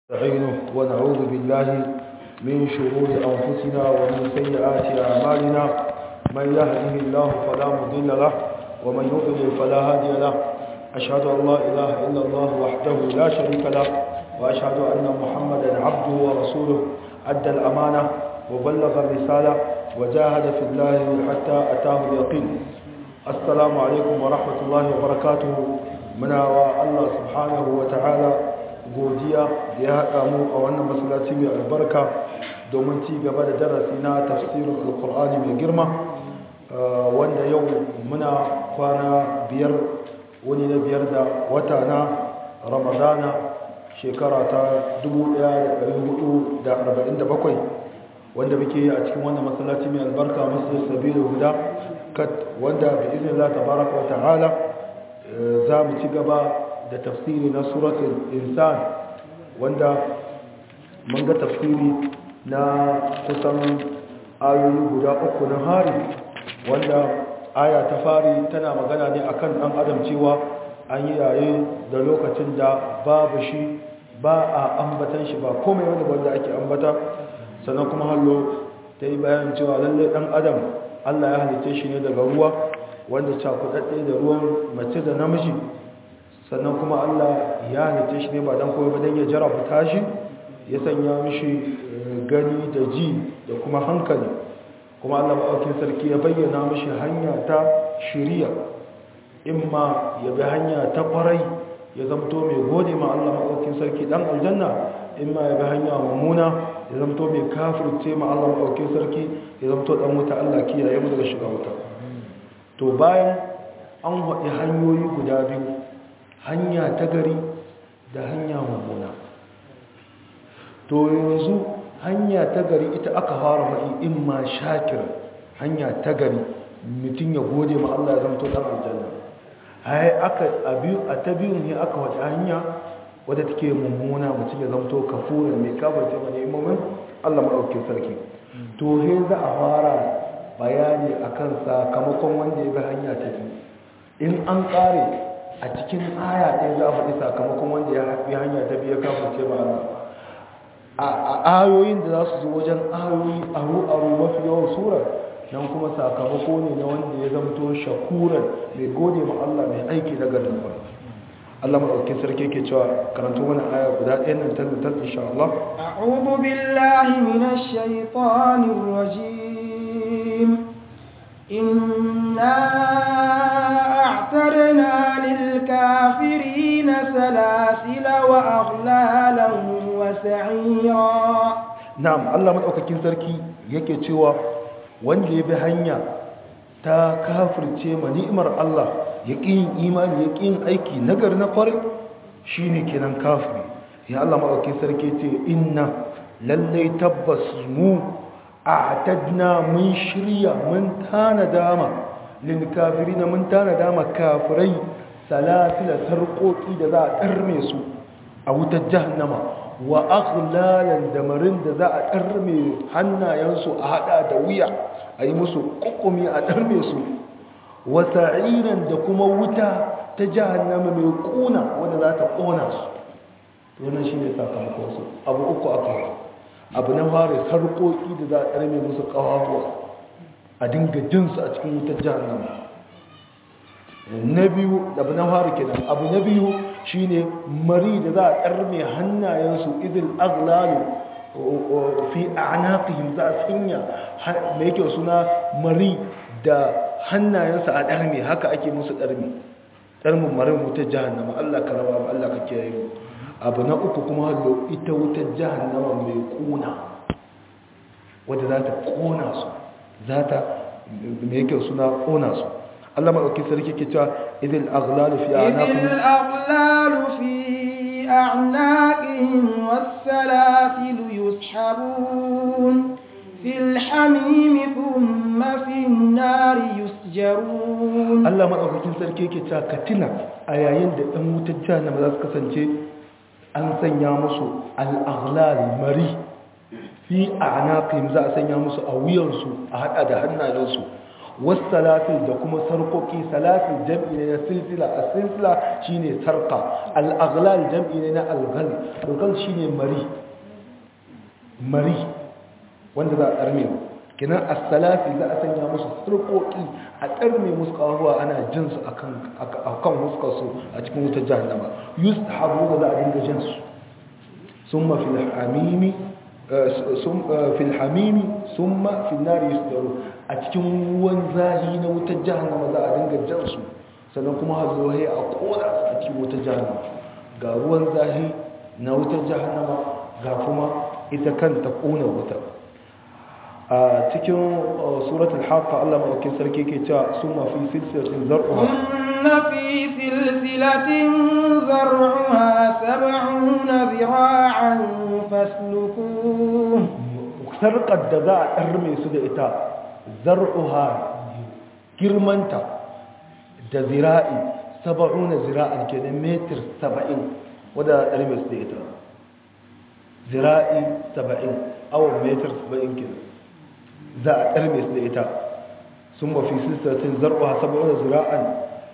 نستعينه ونعوذ بالله من شرور أنفسنا ومن سيئات أعمالنا من يهده الله فلا مضل له ومن يضلل فلا هادي له أشهد أن لا إله إلا الله وحده لا شريك له وأشهد أن محمدا عبده ورسوله أدى الأمانة وبلغ الرسالة وجاهد في الله حتى أتاه اليقين السلام عليكم ورحمة الله وبركاته منا الله سبحانه وتعالى godiya da ya haɗa mu a wannan masallaci mai albarka domin ci gaba da darasi na tafsirin alkur'ani mai girma wanda yau muna kwana biyar wani na biyar da wata na ramadana shekara ta 1447 wanda muke yi a cikin wannan masallaci mai albarka masu sabiru guda wanda bi izinin Allah tabaraka wa ta'ala za mu ci gaba da tafsiri na suratul insan wanda mun ga tafsiri na kusan ayoyi guda uku na hari wanda aya ta fari tana magana ne akan dan adam cewa an yi yaye da lokacin da babu shi ba a ambatan shi ba komai wanda wanda ake ambata sannan kuma hallo ta yi bayan cewa lallai dan adam Allah ya halice shi ne daga ruwa wanda cakudadde da ruwan mace da namiji sannan kuma Allah ya halitta shi ne ba don kawai ba don ya jarabta shi ya sanya mishi gani da ji da kuma hankali kuma Allah maɗaukin sarki ya bayyana mishi hanya ta shiriya in ma ya bi hanya ta kwarai ya zamto mai gode ma Allah maɗaukin sarki ɗan aljanna in ma ya bi hanya mummuna ya zamto mai kafirce ma Allah maɗaukin sarki ya zamto ɗan wuta Allah kiyaye mu daga shiga wuta to bayan an haɗi hanyoyi guda biyu hanya ta gari da hanya mummuna to yanzu hanya ta gari ita aka fara faɗi in ma shakir hanya ta gari mutum ya gode ma Allah ya zamto ɗan aljanna hai aka a biyu a ta biyun ne aka wace hanya wadda take mummuna mutum ya zamto kafura mai kafarce mai imomin Allah maɗaukin sarki to he za a fara bayani akan sakamakon wanda ya bi hanya ta biyu in an ƙare a cikin aya ɗaya za a faɗi sakamakon wanda ya haɗi hanya ta biya kafin ce ba a ayoyin da za su zo wajen ayoyi aro-aro mafi yawan surar nan kuma sakamako ne na wanda ya zamto shakuran mai gode ma Allah mai aiki na garin ba Allah maɗaukin sarki ke cewa karanta wani aya guda ɗaya nan tattar insha Allah أعوذ بالله من الشيطان الرجيم إنا أعترنا للكافرين سلاسل وأغلالا وسعيرا نعم الله مدaukakin sarki yake cewa wanda ya bi hanya ta kafirce ma ni'imar Allah ya yin imani ya yin aiki nagar na kwarai shine kenan kafiri ya Allah madaukakin sarki ce inna lallai tabbas mu a'tadna mun shirya mun tana dama lil kafirin mun tana dama kafirai salasila sarƙoƙi da za a ƙarme su a wutar jahannama wa aghlalan da marin da za a ƙarme hannayensu a hada da wuya a yi musu ƙuƙumi a ƙarme su wa sa'iran da kuma wuta ta jahannama mai ƙuna wanda za ta ƙona su wannan shi ne sakamakon su abu uku aka yi abu na fara sarƙoƙi da za a ƙarme musu ƙawawa a dinga jinsu a cikin wutar jahannama na biyu abu na fara kenan abu na biyu shine mari da za a ƙarme hannayensu idil aglalu fi a'naqihim za a sanya mai yake suna mari da hannayensu a ɗarme haka ake musu ɗarme ɗarmin marin wutar jahannama Allah ka raba Allah ka kiyaye mu abu na uku kuma hallo ita wutar jahannama mai kuna wadda za ta kona su za ta mai yake suna kona su Allah maɗauki sarki ke cewa idil aghlalu fi a'naqihim idil aghlalu fi a'naqihim was-salasil yushabun fil hamim thumma fin nar yusjarun Allah maɗaukakin sarki ke cewa katina a yayin da ɗan wutar jahannama za su kasance an sanya musu al-aghlal mari fi a'naqihim za a sanya musu a wuyansu a hada da hannayensu wasu salatul da kuma sarkoki salatul jam'i ne na silsila a silsila shine sarka al'aglal jam'i ne na algal algal shine mari mari wanda za a ɗarme kinan as-salafi za a sanya musu sarkoki a ɗarme musu ƙahuwa ana jin su akan huskarsu a cikin wutar jahannama yus habu da za a dinga jin su sun mafi hamimi fil hamimi sun ma fil nari yusdaru a cikin ruwan zahi na wutar jahannama za a dinga jan su sannan kuma hazohe a kona su a cikin wutar jahannama ga ruwan zahi na wutar jahannama ga kuma ita kanta kona wutar a cikin suratul haqqa Allah madaukakin sarki ke cewa summa fi silsilatin zar'uha inna fi silsilatin zar'uha sab'una zira'an faslukuh sarƙar da za a ɗarme su da ita zar'uha girmanta da zira'i saba'una zira'an ke da metir saba'in wadda a ɗarme su da ita zira'i saba'in awon metir saba'in ke za a ɗarme su da ita sun mafi sistatin zar'uha saba'una zira'an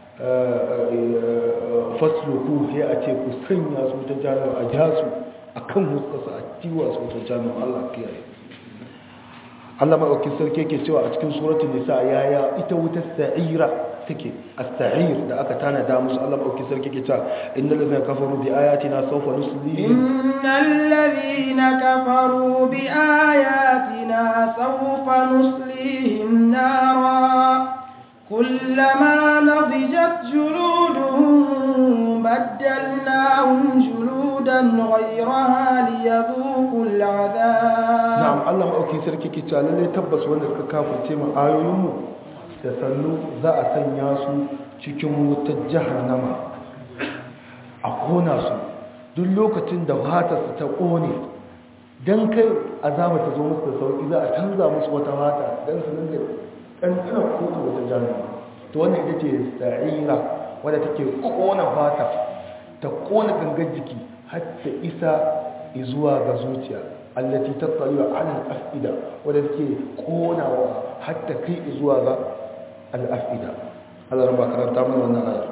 fasluku ya a ce ku sanya su ta jami'a a jasu a kan huskasa a ciwa su ta jami'a allah kiyaye Allah maɗaukin sarki ke cewa a cikin suratun nisa yaya ita wutar sa'ira take as-sa'ir da aka tana da musu Allah maɗaukin sarki ke cewa innal ladzina kafaru bi ayatina sawfa nuslihim innal ladhina kafaru bi ayatina sawfa nuslihim nara kullama nadijat juluduhum baddalnahum juludan ghayraha liyadhuqu al'adab na'am Allah maɗauki sarki ke cewa lalle tabbas wanda suka kafirce mu ayoyinmu da sannu za a sanya su cikin wutar jahannama a kona su duk lokacin da fata su ta kone dan kai azaba ta zo musu da sauki za a canza musu wata fata dan su dinga ɗanɗanar kota wata jahannama to wannan ita ce sa'ira wadda take kona fata ta kona gangar jiki har ta isa zuwa ga zuciya allati tattaliwa ala al-afida wadda take konawa hatta kai zuwa ga al-afida Allah rabba karanta mana wannan ayar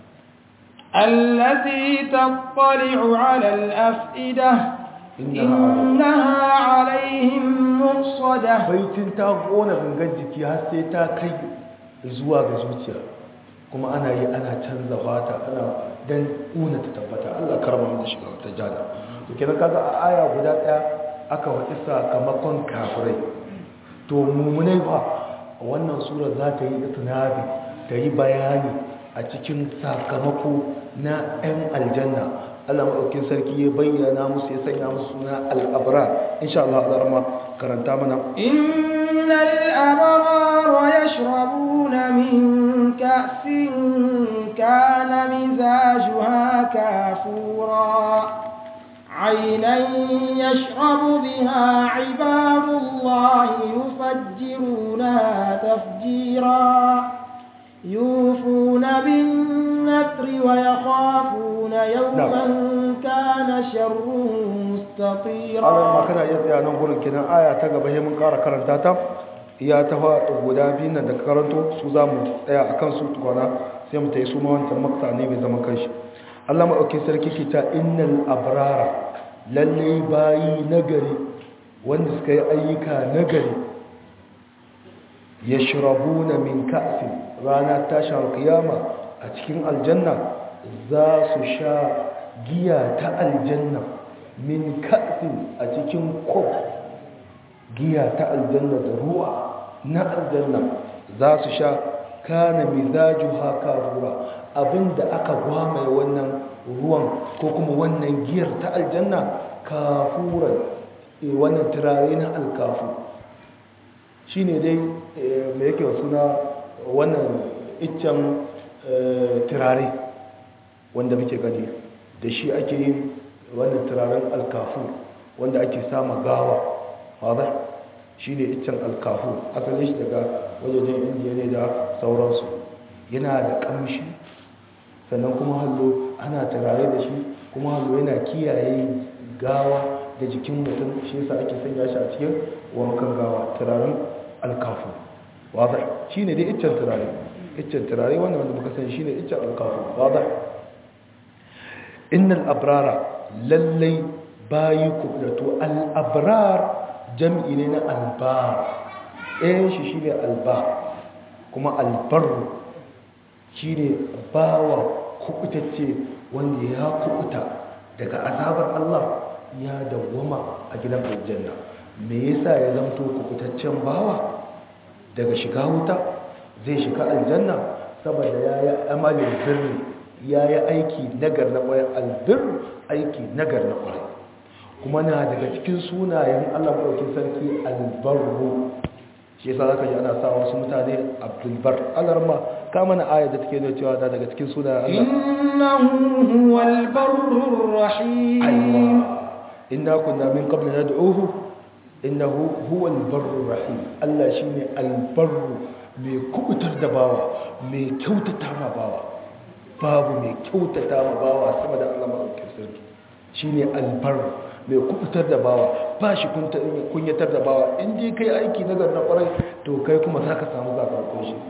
التي تطلع على الأفئدة إنها عليهم مؤصدة baitin ta kona gangan jiki har sai ta kai zuwa ga zuciya kuma ana yi ana canza fata ana dan una ta tabbata Allah karama mu da shiga ta jana to kenan kaga a aya guda daya aka waɗi sakamakon kafirai to mummunai ba wannan sura za ta yi tunabi ta yi bayani a cikin sakamako na 'yan aljanna Allah maɗaukin sarki ya bayyana musu ya sanya musu suna al'abra insha Allah a ma karanta mana إن الأبرار يشربون من كأس كان مزاجها كافورا عينا يشرب بها عباد الله يفجرونها تفجيرا يوفون بالنذر ويخافون يوما كان شره مستطيرا Allah ma kana iya tsaya nan gurin kenan aya ta gaba sai mun ƙara karanta ta iya ta fa guda biyu nan da ka karanto su za mu tsaya a kan su tukwana sai mu ta yi su ma wancan maksa ne mai zama kanshi Allah maɗauki sarki ke ta innal abrara lalle bayi nagari wanda suka yi ayyuka nagari yashrabuna min ka'sin rana tashar kiyama a cikin aljanna za su sha giya ta aljanna min ka'sin a cikin kof giya ta aljanna da ruwa na aljanna za su sha kana mizaju haka ruwa abinda aka gwamaye wannan ruwan ko kuma wannan giyar ta aljanna kafuran wannan turare na alkafu shi ne dai mai yake suna wannan iccen turare wanda muke gani da shi ake yin wannan turaren alkafu wanda ake sama gawa wadda shi ne iccen alkafu asalin shi daga wajajen indiya ne da sauransu yana da kamshi sannan kuma hallo ana turare da shi kuma hallo yana kiyaye gawa da jikin mutum shi yasa ake sanya shi a cikin wankan gawa turaren alkafu wadda shi ne dai iccen turare iccen turare wanda wanda muka sani shi ne iccen alkafu wadda innal abrara lallai bayi kublatu al'abrar jam'i ne na albar ɗayan shi shi ne albar kuma albaru shi ne bawa kubutacce wanda ya kubuta daga azabar Allah ya dawwama a gidan aljanna me yasa ya zamto kubutaccen bawa daga shiga wuta zai shiga aljanna saboda ya yi amalin birni ya yi aiki nagar na ƙwayar albir aiki nagar na ƙwayar kuma na daga cikin sunayen allah maɗaukin sarki albarru shi yasa zaka ji ana sa wasu mutane abdulbar alarma ka mana aya da take da cewa daga cikin sunayen allah innahu huwal barrur rahim aiwa inna kunna min qabl nad'uhu innahu huwal barrur rahim allah shine albarru mai kubutar da bawa mai kyautata ma bawa babu mai kyautata ma bawa sama da allah maɗaukin sarki shine albarru mai kubutar da bawa ba shi kunyatar da bawa in dai kai aiki na na kwarai to kai kuma za ka samu zakamakon shi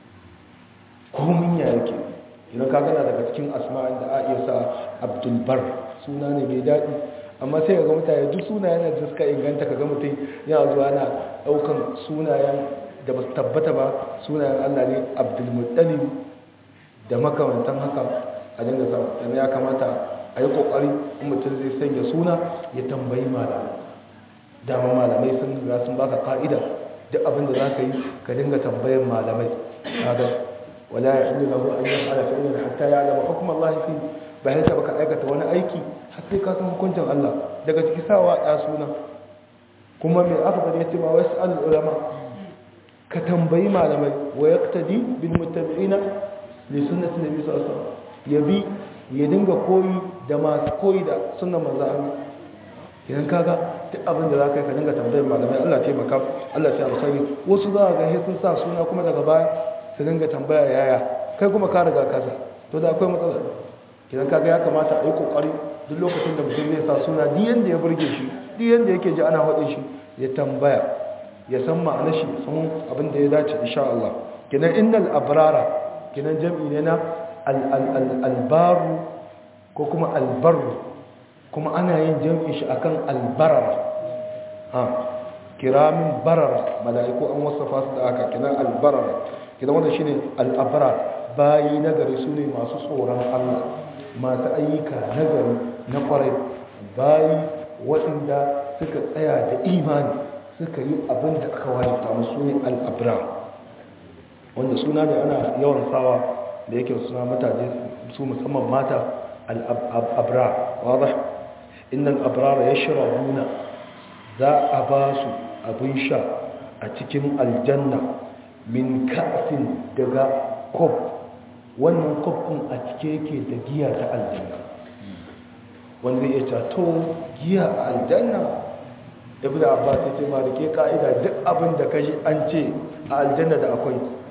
komin ya yake idan ka gana daga cikin asma'in da a iya sa abdulbar suna ne mai daɗi amma sai ga mutane duk sunayen da suka inganta ka ga mutum yana zuwa na ɗaukan sunayen da ba su tabbata ba sunayen allah ne abdulmuttalib da makamantan haka a dinga sa ya kamata a yi kokari in mutum zai sanya suna ya tambayi malamai dama malamai sun riga sun baka ka'ida duk abin da za ka yi ka dinga tambayin malamai kaga wala ya inda lahu an yi ala fi'ilin hatta ya alama hukum Allah fi bayan ta baka aikata wani aiki har sai ka san hukuncin Allah daga ciki sawa ya suna kuma mai aka bada yace ma wasu al ulama ka tambayi malamai wa yaqtadi bil muttabi'ina li sunnati nabi sallallahu alaihi wasallam yabi ya dinga koyi da masu koyi da sunan manzo Allah idan kaga duk abin da za ka yi ka dinga tambayar malamai Allah taimaka Allah ta alkhairi wasu za ga sai sun sa suna kuma daga baya su dinga tambaya yaya kai kuma ka riga kaza to da akwai matsala idan kaga ya kamata a yi kokari duk lokacin da mutum zai sa suna duk yanda ya burge shi duk yanda yake ji ana haɗin shi ya tambaya ya san ma'anar shi san abin da ya dace insha Allah kinan innal abrara kinan jam'i ne na albaru ko kuma albaru kuma ana yin jam'in shi akan albarara ha kiramin barara mala'iku an wasafa su da aka kinan albarara kinan wanda shine al'abrar bayi nagari su ne masu tsoron Allah masu ayyuka nagari na kwarai bayi waɗanda suka tsaya da imani suka yi abin da aka wajibta musu ne al'abrar wanda suna ne ana yawan sawa da yake suna mutane su musamman mata al'abrar wadda innan abrar ya shiraruna za a ba su abin sha a cikin aljanna min ka'afin daga kof wannan kof ɗin a cike yake da giya ta aljanna wanda ya cato giya a aljanna ibn abbas ya ce ma da ke ka'ida duk abin da kashi an ce a aljanna da akwai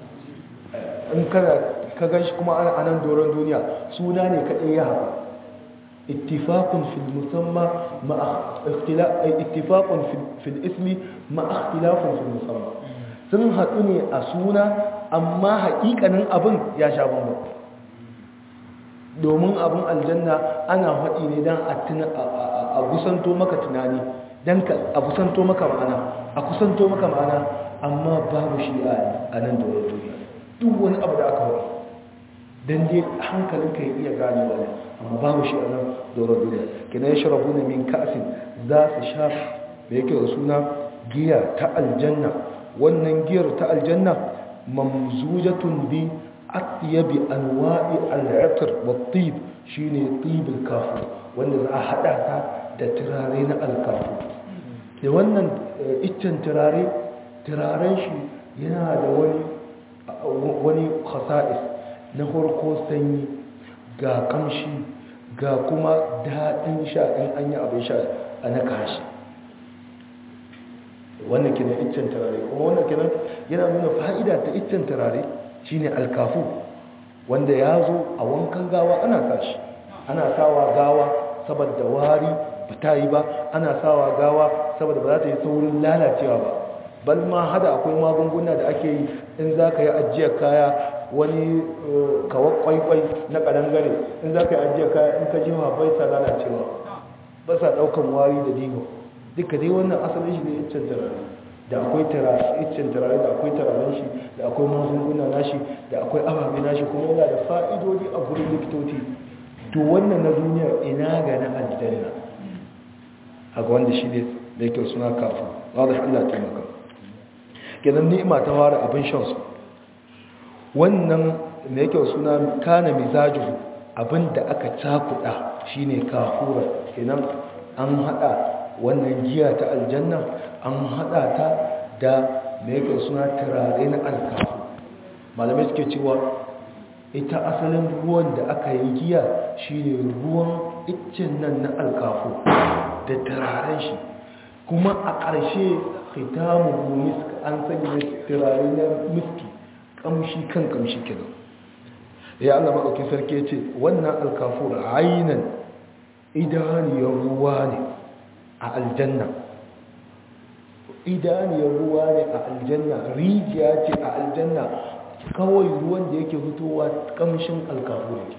in kana ka gan shi kuma a nan doron duniya suna ne kaɗai ya haɗu ittifaqun fil musamma ma ittifaqun fil ismi ma ikhtilafun fil musamma sun haɗu ne a suna amma haƙiƙanin abin ya sha bambam domin abin aljanna ana haɗi ne don a kusanto maka tunani don a kusanto maka ma'ana a kusanto maka ma'ana amma babu shi a nan doron duniya duk wani abu da aka haɗi don dai hankalinka ya iya gane wani amma babu shi a nan doron duniya kina ya sharabu na min ka'asin za su sha da yake da suna giya ta aljanna wannan giyar ta aljanna mamzujatun bi atyabi anwa'i al'atr wa tib shine tib al-kafu wanda za a hada ta da turare na al-kafu da wannan iccen turare turaren shi yana da wani wani khasa'is na farko sanyi ga kamshi ga kuma daɗin sha in an yi abin sha a na kashi wannan kina iccen turare kuma wannan kina yana nuna fa'ida ta iccen turare shine alkafu wanda ya zo a wankan gawa ana kashi ana sawa gawa saboda wari ba ta yi ba ana sawa gawa saboda ba za ta yi saurin lalacewa ba bal ma hada akwai magunguna da ake yi in za ka yi ajiyar kaya wani kawar kwaikwai na ƙarangare in za ka yi ajiyar kaya in ka jewa bai sa lalacewa ba sa ɗaukan wari da digo duka dai wannan asalin shi ne iccen turare da akwai iccen turare da akwai turaren shi da akwai magunguna nashi da akwai ababe nashi kuma yana da fa'idodi a gurin likitoci to wannan na duniya ina ga na aljanna haka wanda shi ne da yake suna kafin wadda Allah taimaka kenan ni'ima ta fara abin shansu wannan da yake suna kana mizajuhu abin da aka cakuda shine kafura kenan an hada wannan giya ta aljanna an hada ta da da yake suna turare na alkafu malamai suke cewa ita asalin ruwan da aka yi giya shine ruwan iccen nan na alkafu da turaren shi kuma a ƙarshe khitamu misk an sanya turare na miski kamshi kan kamshi kenan ya Allah maɗauki sarki ce wannan alkafur ainan idaniyar ruwa ne a aljanna idaniyar ruwa ne a aljanna rijiya ce a aljanna kawai ruwan da yake fitowa kamshin alkafur yake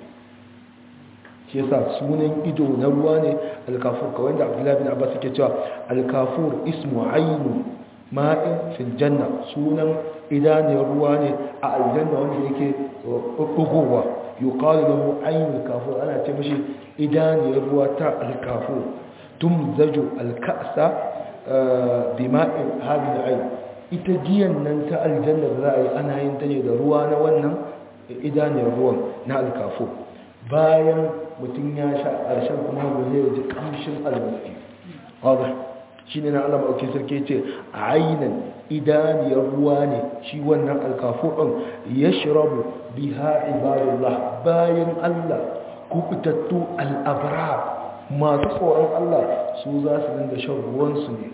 shi yasa sunan ido na ruwa ne alkafur kawai da abdullahi bin abbas yake cewa alkafur ismu ainu ma'in fil janna sunan idaniyar ruwa ne a aljanna wanda yake bugowa yuqalu lahu ainul kafur ana ce mishi idaniyar ruwa ta alkafur tumzaju alka'sa bima'in hadhihi ayn ita giyan nan ta aljanna da za a yi ana yin ta ne da ruwa na wannan idaniyar ruwan na alkafur bayan mutum ya sha ƙarshen kuma zai ji ƙamshin almaski wadda shi ne na Allah maɗauki sarki ce a ainihin idaniyar ruwa ne shi wannan alkafo ɗin ya shirabu biha ibadullah bayan Allah kubutattu al'abrar masu tsoron Allah su za su dinga shan ruwansu ne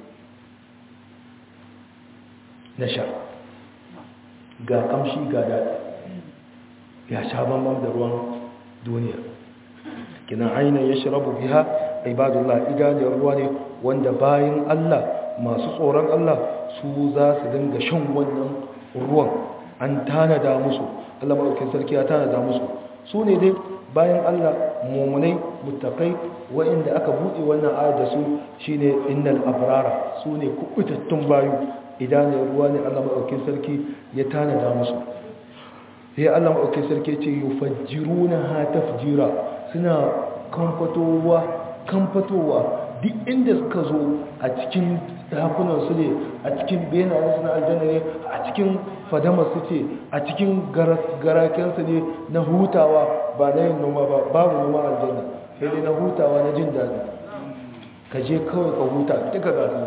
na sha ga ƙamshi ga daɗi ya sha bambam da ruwan duniya kina ainihin ya shirabu biha ibadullah idaniyar ruwa ne wanda bayan Allah masu tsoron Allah su za su dinga shan wannan ruwan an tanada musu Allah maɗaukin sarki ya tanada musu su ne dai bayan Allah mummunai mutakai wa'inda aka buɗe wannan ayar da su shine innal abrara su ne kubutattun bayu idaniyar ruwa ne Allah maɗaukin sarki ya tanada musu sai Allah maɗaukin sarki ce yufajjiruna ha tafjira suna kamfatowa kamfatowa duk inda suka zo a cikin dakunan su ne a cikin benayen su na aljanna ne a cikin fadamar su ce a cikin garakensu ne na hutawa ba na yin noma ba babu noma aljanna sai dai na hutawa na jin daɗi ka je kawai ka huta duka gasu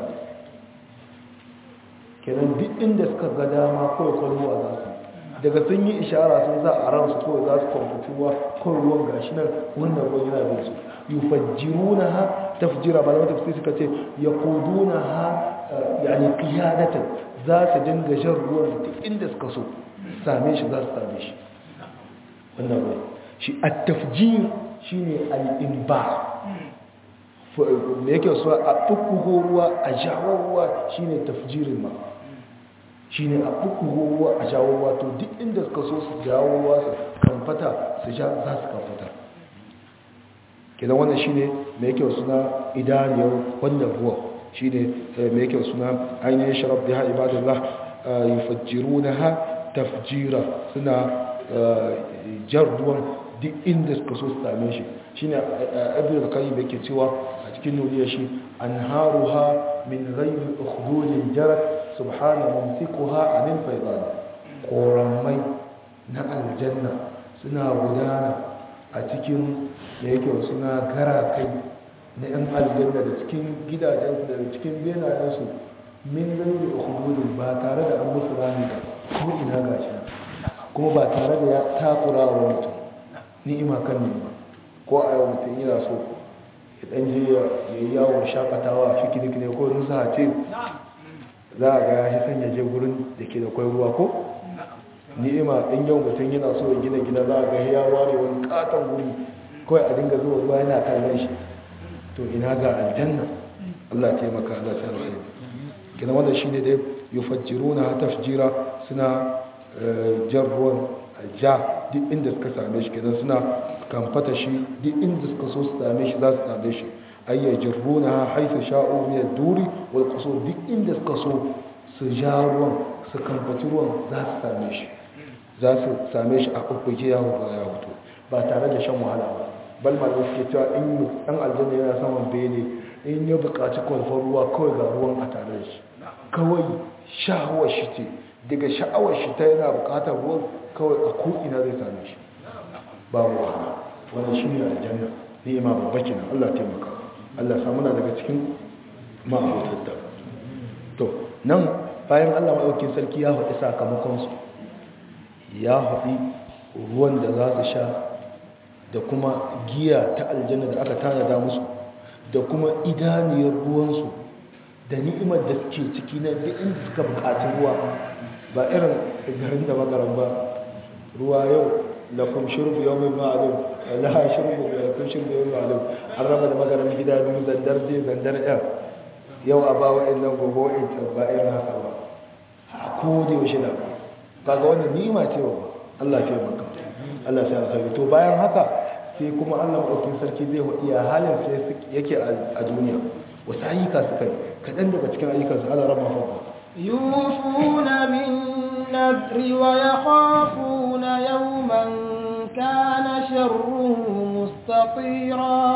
kenan duk inda suka ga dama kawai kwallo za su daga sun yi ishara sun za a ransu kawai za su kwamfutuwa kawai ruwan gashi nan wannan ruwan yana bin su yufajjiruna ha tafjira ba da tafsir suka ce yaquduna ha yani qiyadatan za su dinga jan ruwan duk inda suka so same shi za su same shi wannan ruwan shi at-tafjir shine al-inba me yake so a bubbugo ruwa a jawo ruwa shine tafjirin ma shi ne a bukugo ruwa a jawo ruwa to duk inda suka so su jawo ruwa su kamfata su sha za su kamfata kidan wannan shi ne mai kyau suna idaniyar wannan ruwa shi ne mai kyau suna ainihin sharaf da ha ibadallah yi fajiru na ha tafjira suna jar ruwan duk inda suka so su same shi shi ne abin da kayi mai ke cewa a cikin nuriya shi an haru ha min rayu ukhdudin jarat subhana mumsikuha anil faydan koramai na aljanna suna gudana a cikin da yake suna gara kai na yan aljanna da cikin gidajensu da cikin benayensu min gani ukhdudin ba tare da an musu rami ba ko ina gashi kuma ba tare da ya takura wa mutum ni'ima kan ni'ima ko a yau mutum yana so ya dan je ya yi yawon shakatawa fikinik ne ko nusa ce za a ga ya sanya je gurin da ke da kwai ruwa ko ni'ima in yau mutum yana so ya gina gina za a ga ya ware wani katon guri kawai a dinga zuwa ruwa yana kallon shi to ina ga aljanna Allah taimaka Allah ta rasu kina wanda shine da yufajjiruna tafjira suna jan ruwan ja duk inda suka same shi kenan suna kamfata shi duk inda suka so su same shi za su same shi ayya jirruna haifu sha'u min ad-duri wal qusur duk inda suka so su ja ruwan su kamfaci ruwan za su same shi za su same shi a kubbuke ya hudu ya hudu ba tare da shan wahala ba bal ma da suke cewa in dan aljanna yana saman bene in ya buƙaci kwalfar ruwa kawai ga ruwan a tare da shi kawai sha'awar shi ce daga sha'awar shi ta yana buƙatar ruwan kawai a ko'ina zai same shi babu wahala wannan shi ne aljanna ni'ima babba kenan Allah taimaka Allah samu na daga cikin ma'abotar to nan bayan Allah maɗaukin sarki ya faɗi sakamakonsu ya faɗi ruwan da za su sha da kuma giya ta aljanna da aka tanada musu da kuma idaniyar ruwansu da ni'imar da suke ciki na duk inda suka buƙaci ruwa ba irin garin da magaran ba ruwa yau lakum shurbu yawmin ma'lum la shurbu lakum shurbu yawmin ma'lum an raba da magaran gida biyu zandar je zandar ya yau a ba wa'annan gobe wa'ancan ba irin haka ba a ko da yaushe da kaga wannan ni'ima ce wa Allah ya maka Allah ya alkhairi to bayan haka sai kuma Allah madaukakin sarki zai wadi ya halin sai yake a duniya wasu ayyuka su kai kadan daga cikin ayyukan su Allah rabba fa يوفون بالنذر ويخافون يوما كان شره مستطيرا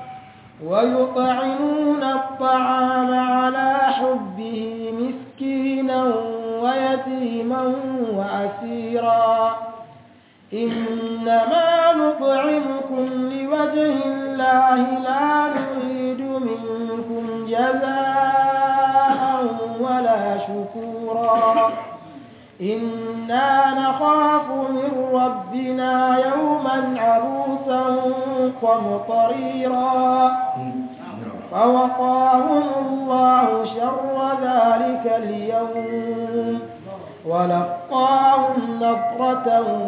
ويطعمون الطعام على حبه مسكينا ويتيما وأسيرا إنما نطعمكم لوجه الله لا نريد منكم جزاء ولا شكورا إنا نخاف من ربنا يوما عروسا قمطريرا فوقاهم الله شر ذلك اليوم ولقاهم نظرة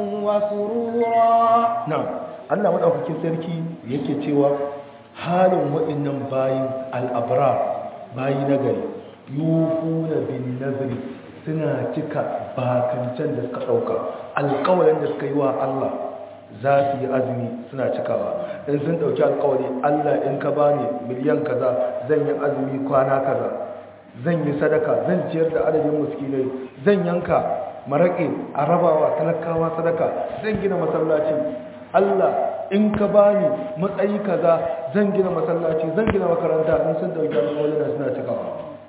وسرورا نعم Allah madaukakin sarki yake cewa halin waɗannan bayin al'abrar bayi na gari yufuna bin nazri suna cika bakancan da suka ɗauka alƙawarin da suka yi wa Allah za su yi azumi suna cikawa in sun ɗauki alƙawari Allah in ka bani miliyan kaza zan yi azumi kwana kaza zan yi sadaka zan ciyar da adadin muskinai zan yanka maraƙe a rabawa talakawa sadaka zan gina masallaci Allah in ka bani matsayi kaza zan gina masallaci zan gina makaranta in sun dauki alƙawari da suna cikawa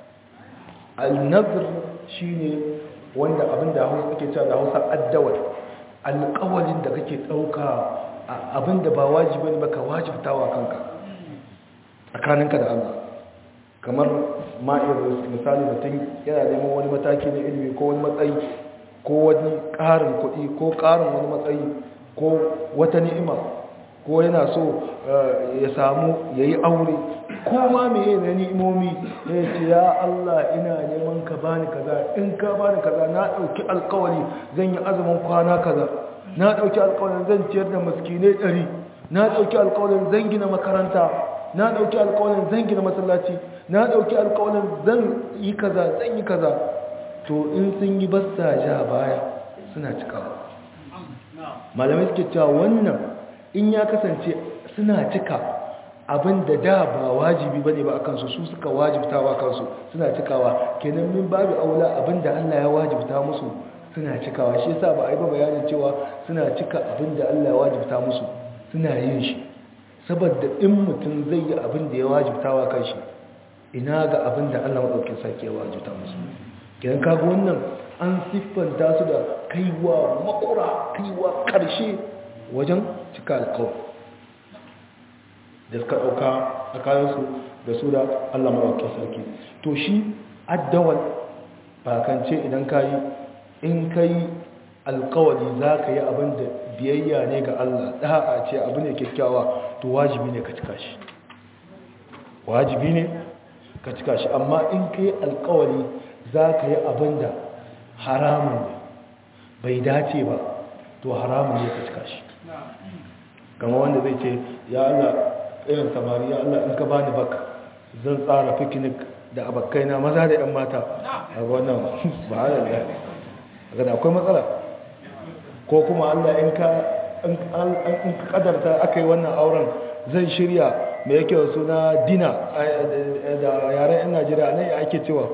al-nazr shine wanda abinda Hausa ake cewa da Hausa addawal alƙawarin da kake dauka abinda ba wajibi ne ba ka wajibtawa kanka tsakaninka da Allah kamar ma'ir misali mutum yana neman wani mataki na ilimi ko wani matsayi ko wani ƙarin kuɗi ko ƙarin wani matsayi ko wata ni'ima ko yana so ya samu ya yi aure ko ma meye na ni'imomi ya ce ya Allah ina neman ka bani kaza in ka bani kaza na ɗauki alkawari zan yi azumin kwana kaza na ɗauki alkawarin zan ciyar da maskinai ɗari na ɗauki alkawarin zan gina makaranta na ɗauki alkawarin zan gina masallaci na ɗauki alkawarin zan yi kaza zan yi kaza to in sun yi basta ja baya suna cikawa malamai suke cewa wannan in ya kasance suna cika abin da da ba wajibi bane ba akan su su suka wajibtawa kansu suna cikawa kenan min babu aula abin da Allah ya wajibta musu suna cikawa shi yasa ba a yi ba bayanin cewa suna cika abin da Allah ya wajibta musu suna yin shi saboda in mutum zai yi abin da ya wajibtawa kanshi ina ga abin da Allah madaukakin sarki ya wajibta musu kenan kaga wannan an siffanta su da kaiwa makura kaiwa karshe wajen cika alkawar da suka ɗauka a kayansu da su da allah maɗauki sarki to shi addawal bakance idan ka yi in ka yi alkawari za ka yi abin da biyayya ne ga allah ɗa'a ce abu ne kyakkyawa to wajibi ne ka cika shi wajibi ne ka cika shi amma in ka yi alkawari za ka yi abin da haramun ne bai dace ba to haramun ne ka cika shi kama wanda zai ce ya Allah irin samari ya Allah in ka bani baka zan tsara picnic da abakkaina maza da 'yan mata a wannan ba halar da akwai matsala ko kuma allah in ka kadarta aka yi wannan auren zai shirya mai yake suna dina da yaren 'yan najeriya nan ya ake cewa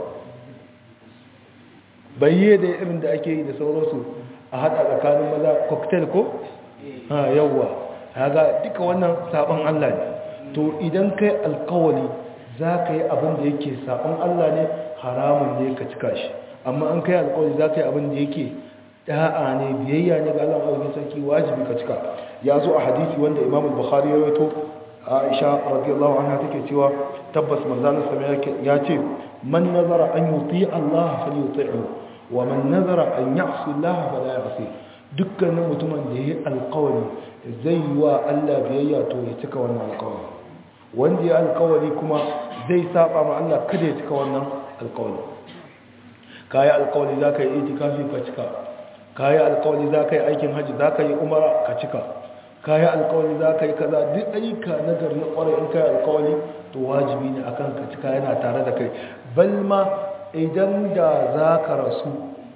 bayye da irin da ake yi da sauransu a hada tsakanin maza cocktail ko? ha yawwa haga duka wannan sabon Allah ne to idan kai alkawali za ka yi abin da yake sabon Allah ne haramun ne ka cika shi amma an kai alkawali za ka yi abin da yake da'a ne biyayya ne ga Allah ɗauki sarki wajibi ka cika ya zo a hadisi wanda imam bukhari ya rawaito aisha radiyallahu anha take cewa tabbas manzon sama ya ce man nazara an yuti Allah falyuti'hu wa man nazara an ya'si Allah fala ya'si dukkanin mutumin da yayi alƙawari zai yi wa Allah biyayya to ya cika wannan alƙawari wanda ya alƙawari kuma zai saba ma Allah kada ya cika wannan alƙawari kai alƙawari zaka yi itikafi ka cika kai alƙawari zaka yi aikin haji zaka yi umara ka cika kai alƙawari zaka yi kaza duk ayyuka na gari na ƙwarai in kai alƙawari to wajibi ne akan ka cika yana tare da kai balma idan da za ka rasu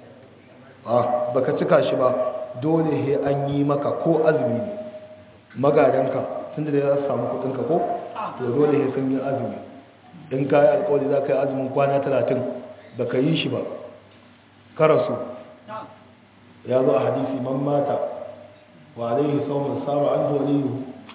ba ka cika shi ba dole he an yi maka ko azumi magadanka tun da za su samu kudinka ko to dole he sun yi azumi in ka yi alkawali za ka yi azumin kwana talatin ba ka yi shi ba ka rasu ya zo a hadisi man mata wa alaihi sauran saba an waliyu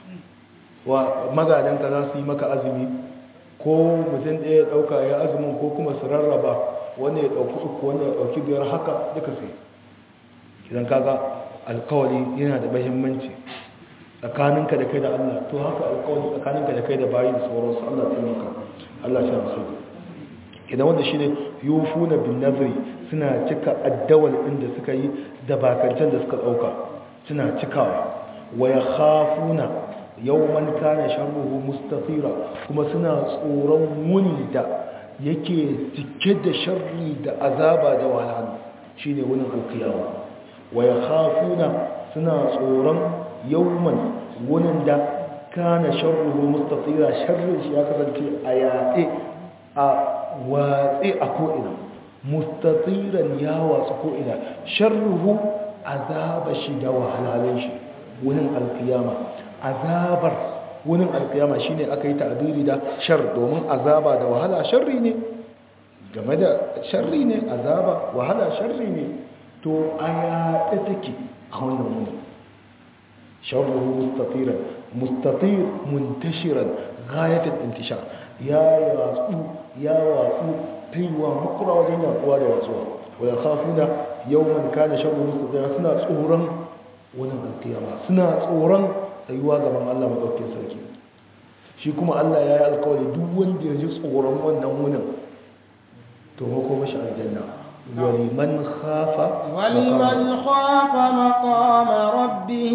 wa magadanka za su yi maka azumi ko mutum ɗaya ya ɗauka ya azumin ko kuma su rarraba wanda ya ɗauki uku wanda ya ɗauki biyar haka duka sai idan kaga alkawali yana da mahimmanci tsakaninka da kai da Allah to haka alkawali tsakaninka da kai da bayi da sauransu Allah ta maka Allah ta musu idan wanda shine yufuna bin nazri suna cika addawal ɗin da suka yi da bakancan da suka ɗauka suna cikawa wa yakhafuna yawman kana sharruhu mustatira kuma suna tsoron wuni da yake cike da sharri da azaba da wahala shine wunin alkiyama wa yakhafuna suna tsoron yawman wunin da kana sharruhu mustatira sharrin shi ya kasance a yaɗe a watse a ko'ina mustatiran ya watsu ko'ina sharruhu azaba shi da wahalalin shi wunin alkiyama azabar wunin alkiyama shine aka yi ta'abiri da shar domin azaba da wahala sharri ne game da sharri ne azaba wahala sharri ne to a yaɗe take a wannan wuni sharruhu mustatiran mustatir muntashiran ghayatul intishar ya yatsu ya watsu taiwa makura wajen yaduwa da watsuwa wa yakhafuna yawman kana sharruhu mustatiran suna tsoron wunin alkiyama suna tsoron tsayuwa gaban Allah maɗaukin sarki shi kuma Allah ya yi alkawari duk wanda ya ji tsoron wannan wunin to mako mashi aljanna waliman khafa ولمن خاف مقام ربه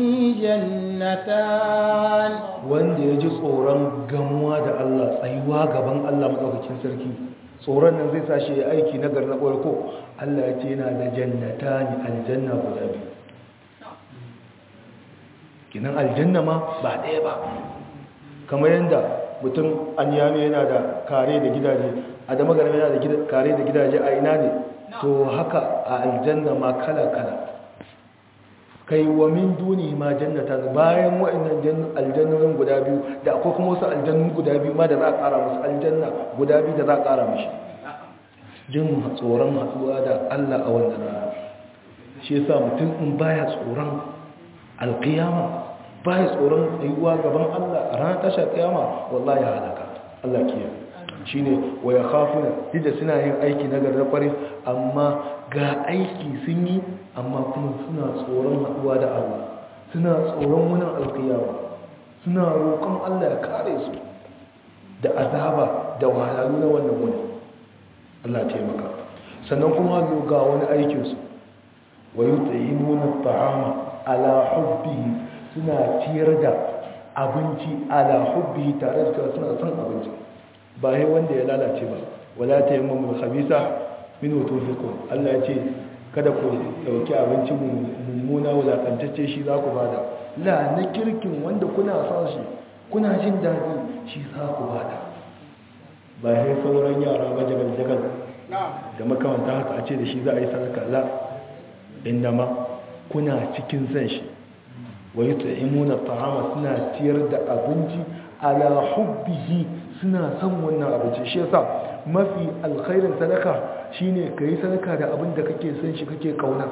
جنتان wanda ya ji tsoron gamuwa da Allah tsayuwa gaban Allah maɗaukakin sarki tsoron nan zai sa shi ya aiki na gari na ko Allah ya ce yana da jannata ne aljanna guda biyu kinan aljanna ma ba ɗaya ba kamar yadda mutum an yami yana da kare da gidaje a da magarama yana da kare da gidaje a ina ne to haka a aljanna ma kala-kala kai wa min duni ma jannata bayan wa'annan aljannonin guda biyu da akwai kuma wasu aljannun guda biyu ma da za a ƙara musu aljanna guda biyu da za a ƙara mashi jin tsoron hatsuwa da allah a wannan rana shi yasa mutum in baya tsoron alkiyama ba ya tsoron tsayuwa gaban Allah a ranar tashar kiyama wallahi ya halaka Allah kiya shi ne wa ya khafuna da suna yin aiki na garar kwarai amma ga aiki sun yi amma kuma suna tsoron haɗuwa da Allah suna tsoron wunin alkiyama suna roƙon Allah ya kare su da azaba da wahalhalu na wannan wuni Allah taimaka sannan kuma ga wani aikinsu wa yut'imuna ta'ama ala hubbihi suna ciyar da abinci ala hubbihi tare da cewa suna son abinci ba sai wanda ya lalace ba wala tayammum khabisa min tufiqun Allah ya ce kada ku dauki abinci mummuna wulakantacce shi za ku bada la na kirkin wanda kuna son shi kuna jin daɗi shi za ku bada ba sai sauran yara ba jagal jagal da makamanta haka a ce da shi za a yi sadaka la inda ma kuna cikin san shi wa yut'imuna ta'ama suna ciyar da abinci ala hubbihi suna son wannan abinci shi yasa mafi alkhairin sadaka shine kai sadaka da abin da kake son shi kake kauna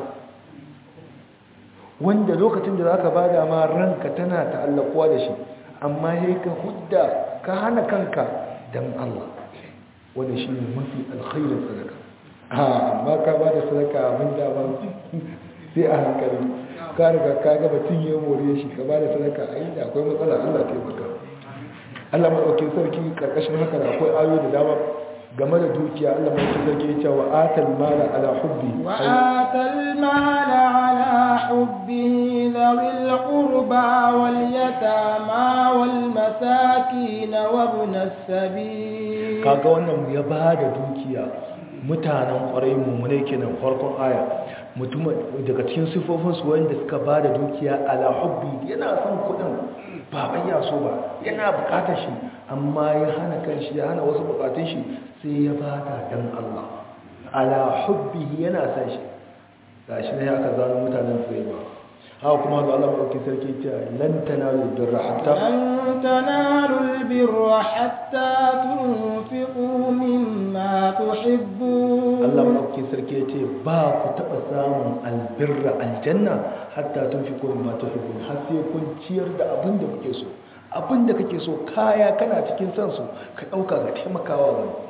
wanda lokacin da zaka bada ma ranka tana ta'allakuwa da shi amma yayi ka hudda ka hana kanka dan Allah wanda shine mafi alkhairin sadaka a amma ka bada sadaka abin da ba sai a hankali ka riga ka ga batun ya more shi ka bada sadaka a inda akwai matsala Allah ta maka Allah madaukakin sarki karkashin haka da akwai ayoyi da dama game da dukiya Allah madaukakin sarki ya ce wa atal mala ala hubbi wa atal mala ala hubbi dhawil qurba wal yatama wal masakin wa ibn as-sabil kaga wannan ya bada dukiya mutanen kwarai mummune kenan farkon aya mutum daga cikin sifofinsu wanda suka ba da dukiya ala hubbi yana son kudin ba bayya so ba yana bukatar shi amma ya hana kan shi ya hana wasu bukatun shi sai ya ba da dan Allah ala hubbi yana son shi ga shi ne aka zano mutanen sai ba haka kuma ga Allah madauki sarki ce lan tanalu birra hatta lan tanalu albirra hatta tunfiqu mimma tuhibbun Allah madauki sarki ce ba ku taba samun albirra aljanna hatta tunfiqu mimma tuhibbun har sai kun ciyar da abin da kuke so abin da kake so kaya kana cikin san su ka dauka ga taimakawa wani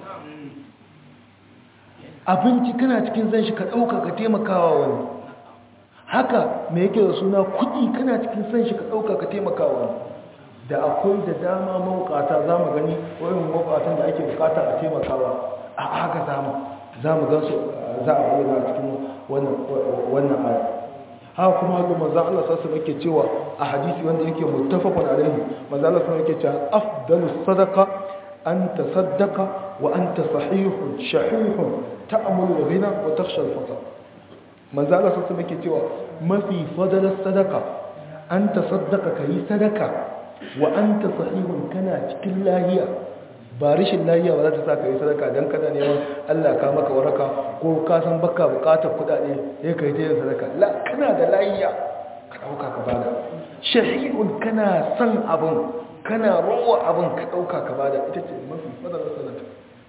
abinci kana cikin san shi ka dauka ka taimakawa wani haka me yake da suna kudi kana cikin san shi ka dauka ka taimaka wani da akwai da dama mawukata za mu gani wayan mawukatan da ake bukata a taimakawa a haka zama za mu gan su za a bayyana cikin wannan aya haka kuma haka maza Allah sassu yake cewa a hadisi wanda yake muttafaqun alaihi maza Allah sassu yake cewa afdalu sadaqa an tasaddaqa wa anta sahihun shahihun ta'mulu ghina wa takhsha al-faqr manzo Allah sassu yake cewa mafi fadalar sadaka an tasaddaqa kai sadaka wa anta sahihun kana cikin lahiya ba rishin lahiya ba za ta sa kai sadaka dan kana neman Allah ka maka waraka ko ka san baka bukatar kudade sai kai ta yin sadaka la kana da lahiya ka dauka ka bada shahihun kana san abun kana rowa abun ka dauka ka bada ita ce mafi fadalar sadaka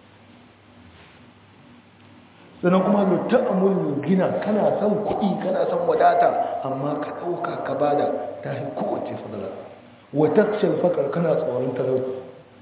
sannan kuma da ta'amul gina kana son kuɗi kana son wadata amma ka ɗauka ka bada ta yi kowace fadala wata shalfakar kana tsoron talauci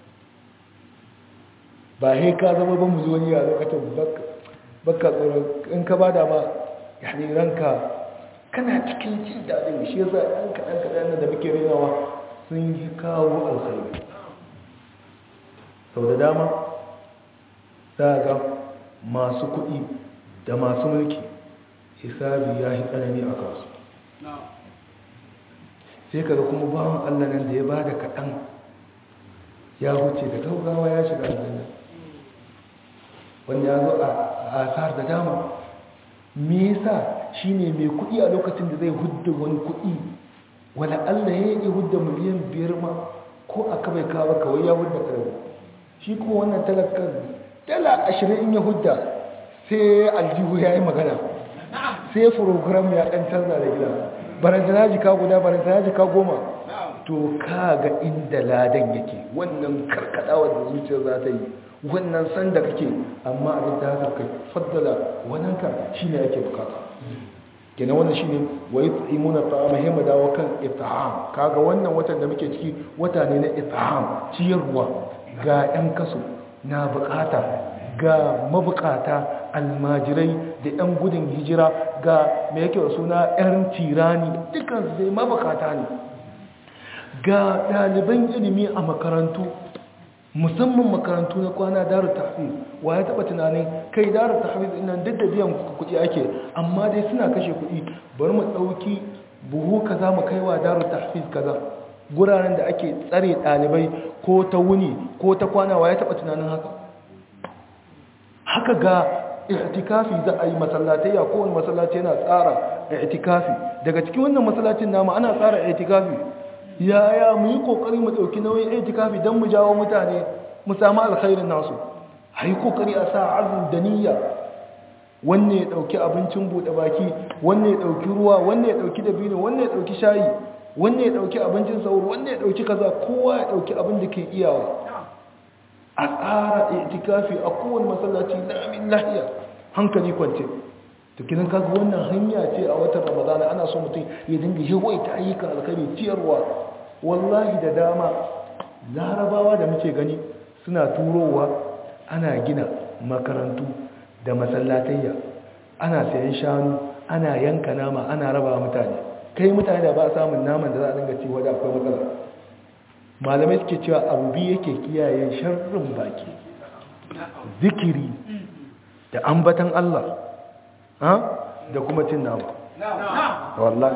ba he ka zama ba mu zo ni a lokacin baka tsoron in ka bada ma yani ranka kana cikin jin daɗin shi yasa ɗan kaɗan kaɗan da muke renawa sun yi kawo alkhairi sau da dama za ga masu kuɗi da masu mulki hisabi ya yi tsanani a kansu sai kaga kuma bawan allah nan da ya ba da kaɗan ya wuce da gaugawa ya shiga aljanna wanda ya zo a asar da dama me yasa shine mai kuɗi a lokacin da zai hudda wani kuɗi wala allah ya yi hudda miliyan biyar ma ko aka bai kawo kawai ya hudda kare shi kuma wannan talakan dala ashirin in ya hudda sai aljihu ya yi magana sai program ya ɗan canza da gida barantana jika guda barantana jika goma to ka ga inda ladan yake wannan karkadawa da zuciyar za ta yi wannan san da kake amma abin da haka kai faddala wannan ka shi ne ake bukata kenan wannan shi ne wa yi tsimuna ta'ama hima dawo kan ita'am kaga wannan watan da muke ciki wata ne na ita'am ciyarwa ga 'yan kaso na bukata ga mabukata almajirai da 'yan gudun hijira ga mai yake suna 'yan tirani dukkan zai mabukata ne ga ɗaliban ilimi a makarantu musamman makarantu na kwana daru tahfiz wa ya taɓa tunanin kai daru tahfiz nan duk da biyan kuɗi ake amma dai suna kashe kuɗi bari mu ɗauki buhu kaza mu kaiwa daru tahfiz kaza guraren da ake tsare ɗalibai ko ta wuni ko ta kwana wa ya taɓa tunanin haka haka ga itikafi za a yi masallatai ya kowane masallaci yana tsara itikafi daga cikin wannan masallacin nama ana tsara itikafi yaya mu yi kokari mu ɗauki nauyin itikafi don mu jawo mutane mu samu alkhairin nasu a yi kokari a sa azin da niyya wanne ya ɗauki abincin buɗe baki wanne ya ɗauki ruwa wanne ya ɗauki dabino wanne ya ɗauki shayi wanne ya ɗauki abincin sauro wanne ya ɗauki kaza kowa ya ɗauki abin da ke iyawa a tsara itikafi a kowane masallaci na amin lahiya hankali kwance to kinan kaga wannan hanya ce a watan ramadana ana so mutum ya dinga yawaita ayyukan alkhairi ciyarwa wallahi da dama larabawa da muke gani suna turowa ana gina makarantu da masallatayya ana sayan shanu ana yanka nama ana raba mutane kai mutane da ba samun naman da za a dinga ci wadda akwai matsala malamai suke cewa abu biyu yake kiyaye sharrin baki zikiri da ambatan Allah da kuma cin nama wallahi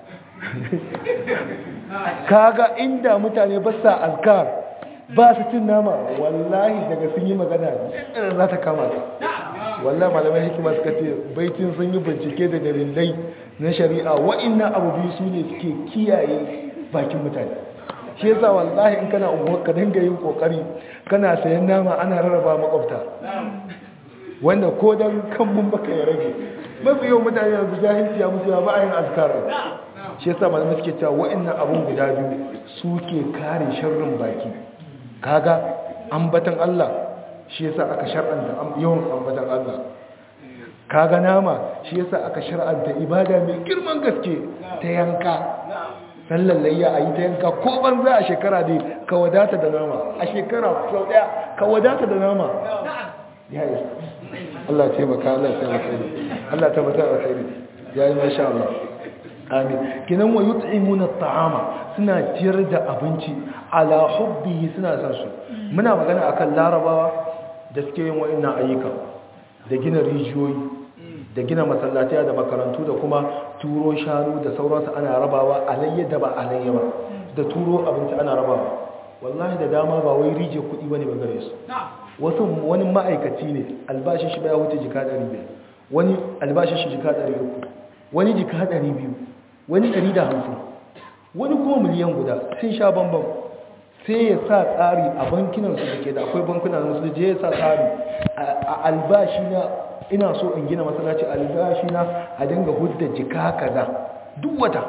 kaga inda mutane ba sa azkar ba su cin nama wallahi daga sun yi magana ɗin za ta kama ta wallahi malamai hikima suka ce baitin sun yi bincike da dalilai na shari'a wa'annan abu biyu su ne suke kiyaye bakin mutane shi yasa wallahi in kana unguwar ka dinga yin kokari kana sayan nama ana rarraba makwabta wanda ko dan kan mun baka ya rage mafi yawan mutane yanzu jahilci ya musu ba a yin azkar shi yasa malamai suke cewa wa'annan abun guda biyu suke kare sharrin baki kaga ambatan Allah shi yasa aka shar'anta yawan ambatan Allah kaga nama shi yasa aka shar'anta ibada mai girman gaske ta yanka sallan layya a yi ta yanka ko ban za a shekara dai ka wadata da nama a shekara sau daya ka wadata da nama ya yi Allah ce maka Allah ce maka ne Allah ta mata a kai ya yi masha Allah amin kinan wa yut'imuna at'ama suna ciyar da abinci ala hubbihi suna san su muna magana akan larabawa da suke yin wa'annan ayyuka da gina rijiyoyi da gina masallatai da makarantu da kuma turo shanu da sauransu ana rabawa alayya da ba alayya ba da turo abinci ana rabawa wallahi da dama ba wai rije kuɗi bane ba gare su wasu wani ma'aikaci ne albashin shi baya wuce jika 500 wani albashin shi jika 300 wani jika 200 wani 150 wani kuma miliyan guda sun sha bambam sai ya sa tsari a bankinan su da ke da akwai bankunan su je ya sa tsari a albashi na ina so in gina masallaci albashi na a dinga hudda jika kaza duk wata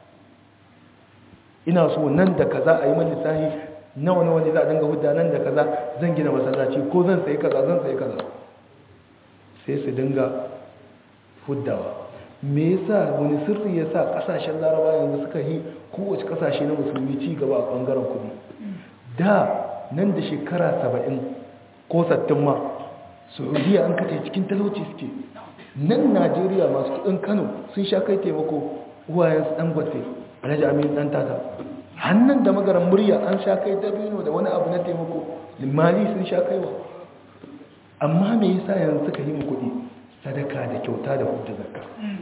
ina so nan da kaza a yi man lissahi nawa nawa ne za a dinga hudda nan da kaza zan gina masallaci ko zan sayi kaza zan sayi kaza sai su dinga huddawa me yasa wani sirri yasa kasashen laraba yanzu suka yi kowace kasashe na musulmi ci gaba a bangaren kudi da nan da shekara saba'in ko sattin ma saudiya an kace cikin talauci suke nan najeriya masu kudin kano sun sha kai taimako uwayensu dan gwate alhaji amin dan tata hannun da magaran murya an sha kai dabino da wani abu na taimako limali sun sha kaiwa amma me yasa yanzu suka yi mu kudi sadaka da kyauta da hujja zakka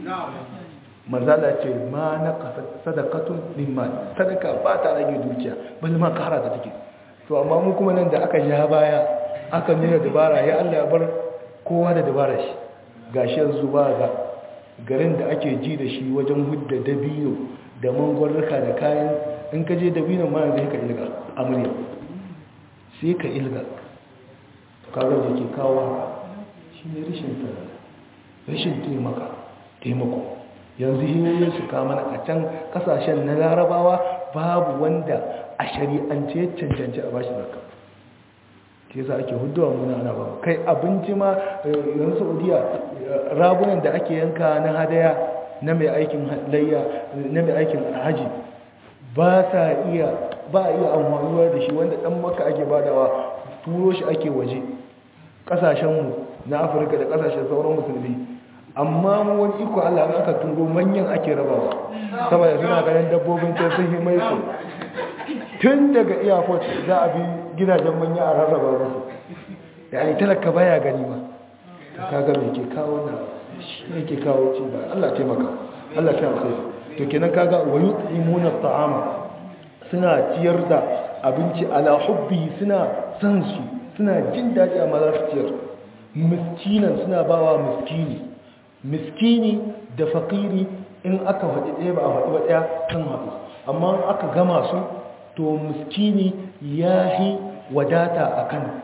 manzala ce ma na sadakatun limman sadaka ba ta rage dukiya bali ma kara ta take to amma mu kuma nan da aka ja baya aka nuna dabara ya Allah ya bar kowa da dabara shi gashi yanzu ba ga garin da ake ji da shi wajen hudda dabino da mangwarruka da kayan in ka je dabino ma yanzu ka ilga amurya sai ka ilga kaga da ke kawo haka shi ne rashin tsara rashin taimaka taimako yanzu hiyoyin su kama a can kasashen na larabawa babu wanda a shari'ance ya cancanci a bashi zakka ke za ake huduwa muna ana ba kai abinci ma yanzu saudiya ragunan da ake yanka na hadaya na mai aikin layya na mai aikin haji ba sa iya ba iya amfanuwa da shi wanda dan maka ake badawa turo shi ake waje kasashenmu na afirka da kasashen sauran musulmi amma mu wani iko Allah aka turo manyan ake rabawa saboda suna ganin dabbobin ta sun yi maiko tun daga airport za a bi gidajen manya a rarraba musu yani talaka baya gani ba kaga me ke kawo na shi ne ke kawo ci ba Allah taimaka Allah ta alkhairi to kenan kaga wa yutimuna ta'ama suna ciyar da abinci ala hubbi suna san shi suna jin daɗi a mazarciyar miskinan suna bawa miskini miskini da fakiri in aka faɗi ɗaya ba a faɗi ba ɗaya kan haɗu amma aka gama su to miskini ya yi wadata a kan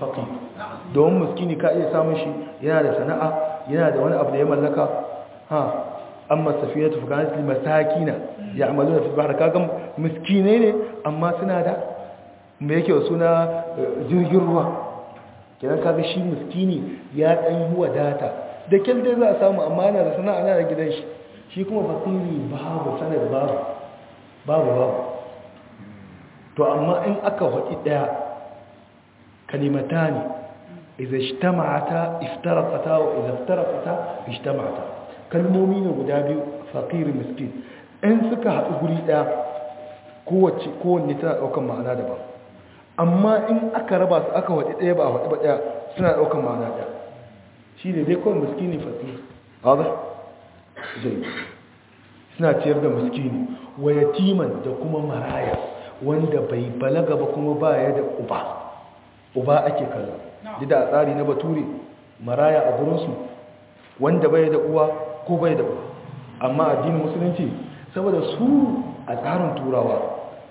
faqir domin miskini ka iya samun shi yana da sana'a yana da wani abu da ya mallaka ha amma safiyatu fa kanat lil masakina ya'maluna fil bahr kaga miskinai ne amma suna da me yake suna jirgin ruwa kenan kaga shi miskini ya dan yi wadata da kyan dai za a samu amma yana da sana'a yana da gidan shi shi kuma fakiri babu sanar babu babu babu to amma in aka haɗi ɗaya kalimata ne iza ishtama'ata iftaraqata wa iza iftaraqata ishtama'ata kalmomi ne guda biyu faqir miskin in suka haɗu guri ɗaya kowace kowanne tana ɗaukar ma'ana daban amma in aka raba su aka waɗi ɗaya ba a waɗi ba ɗaya suna ɗaukar ma'ana ɗaya shi ne dai kawai miskini faqir haɗa zai suna ciyar da miskini wa yatiman da kuma maraya wanda bai balaga ba kuma ba ya da uba uba ake kallo da a tsari na bature maraya a gurinsu wanda bai da uwa ko bai da uwa amma addinin musulunci saboda su a tsarin turawa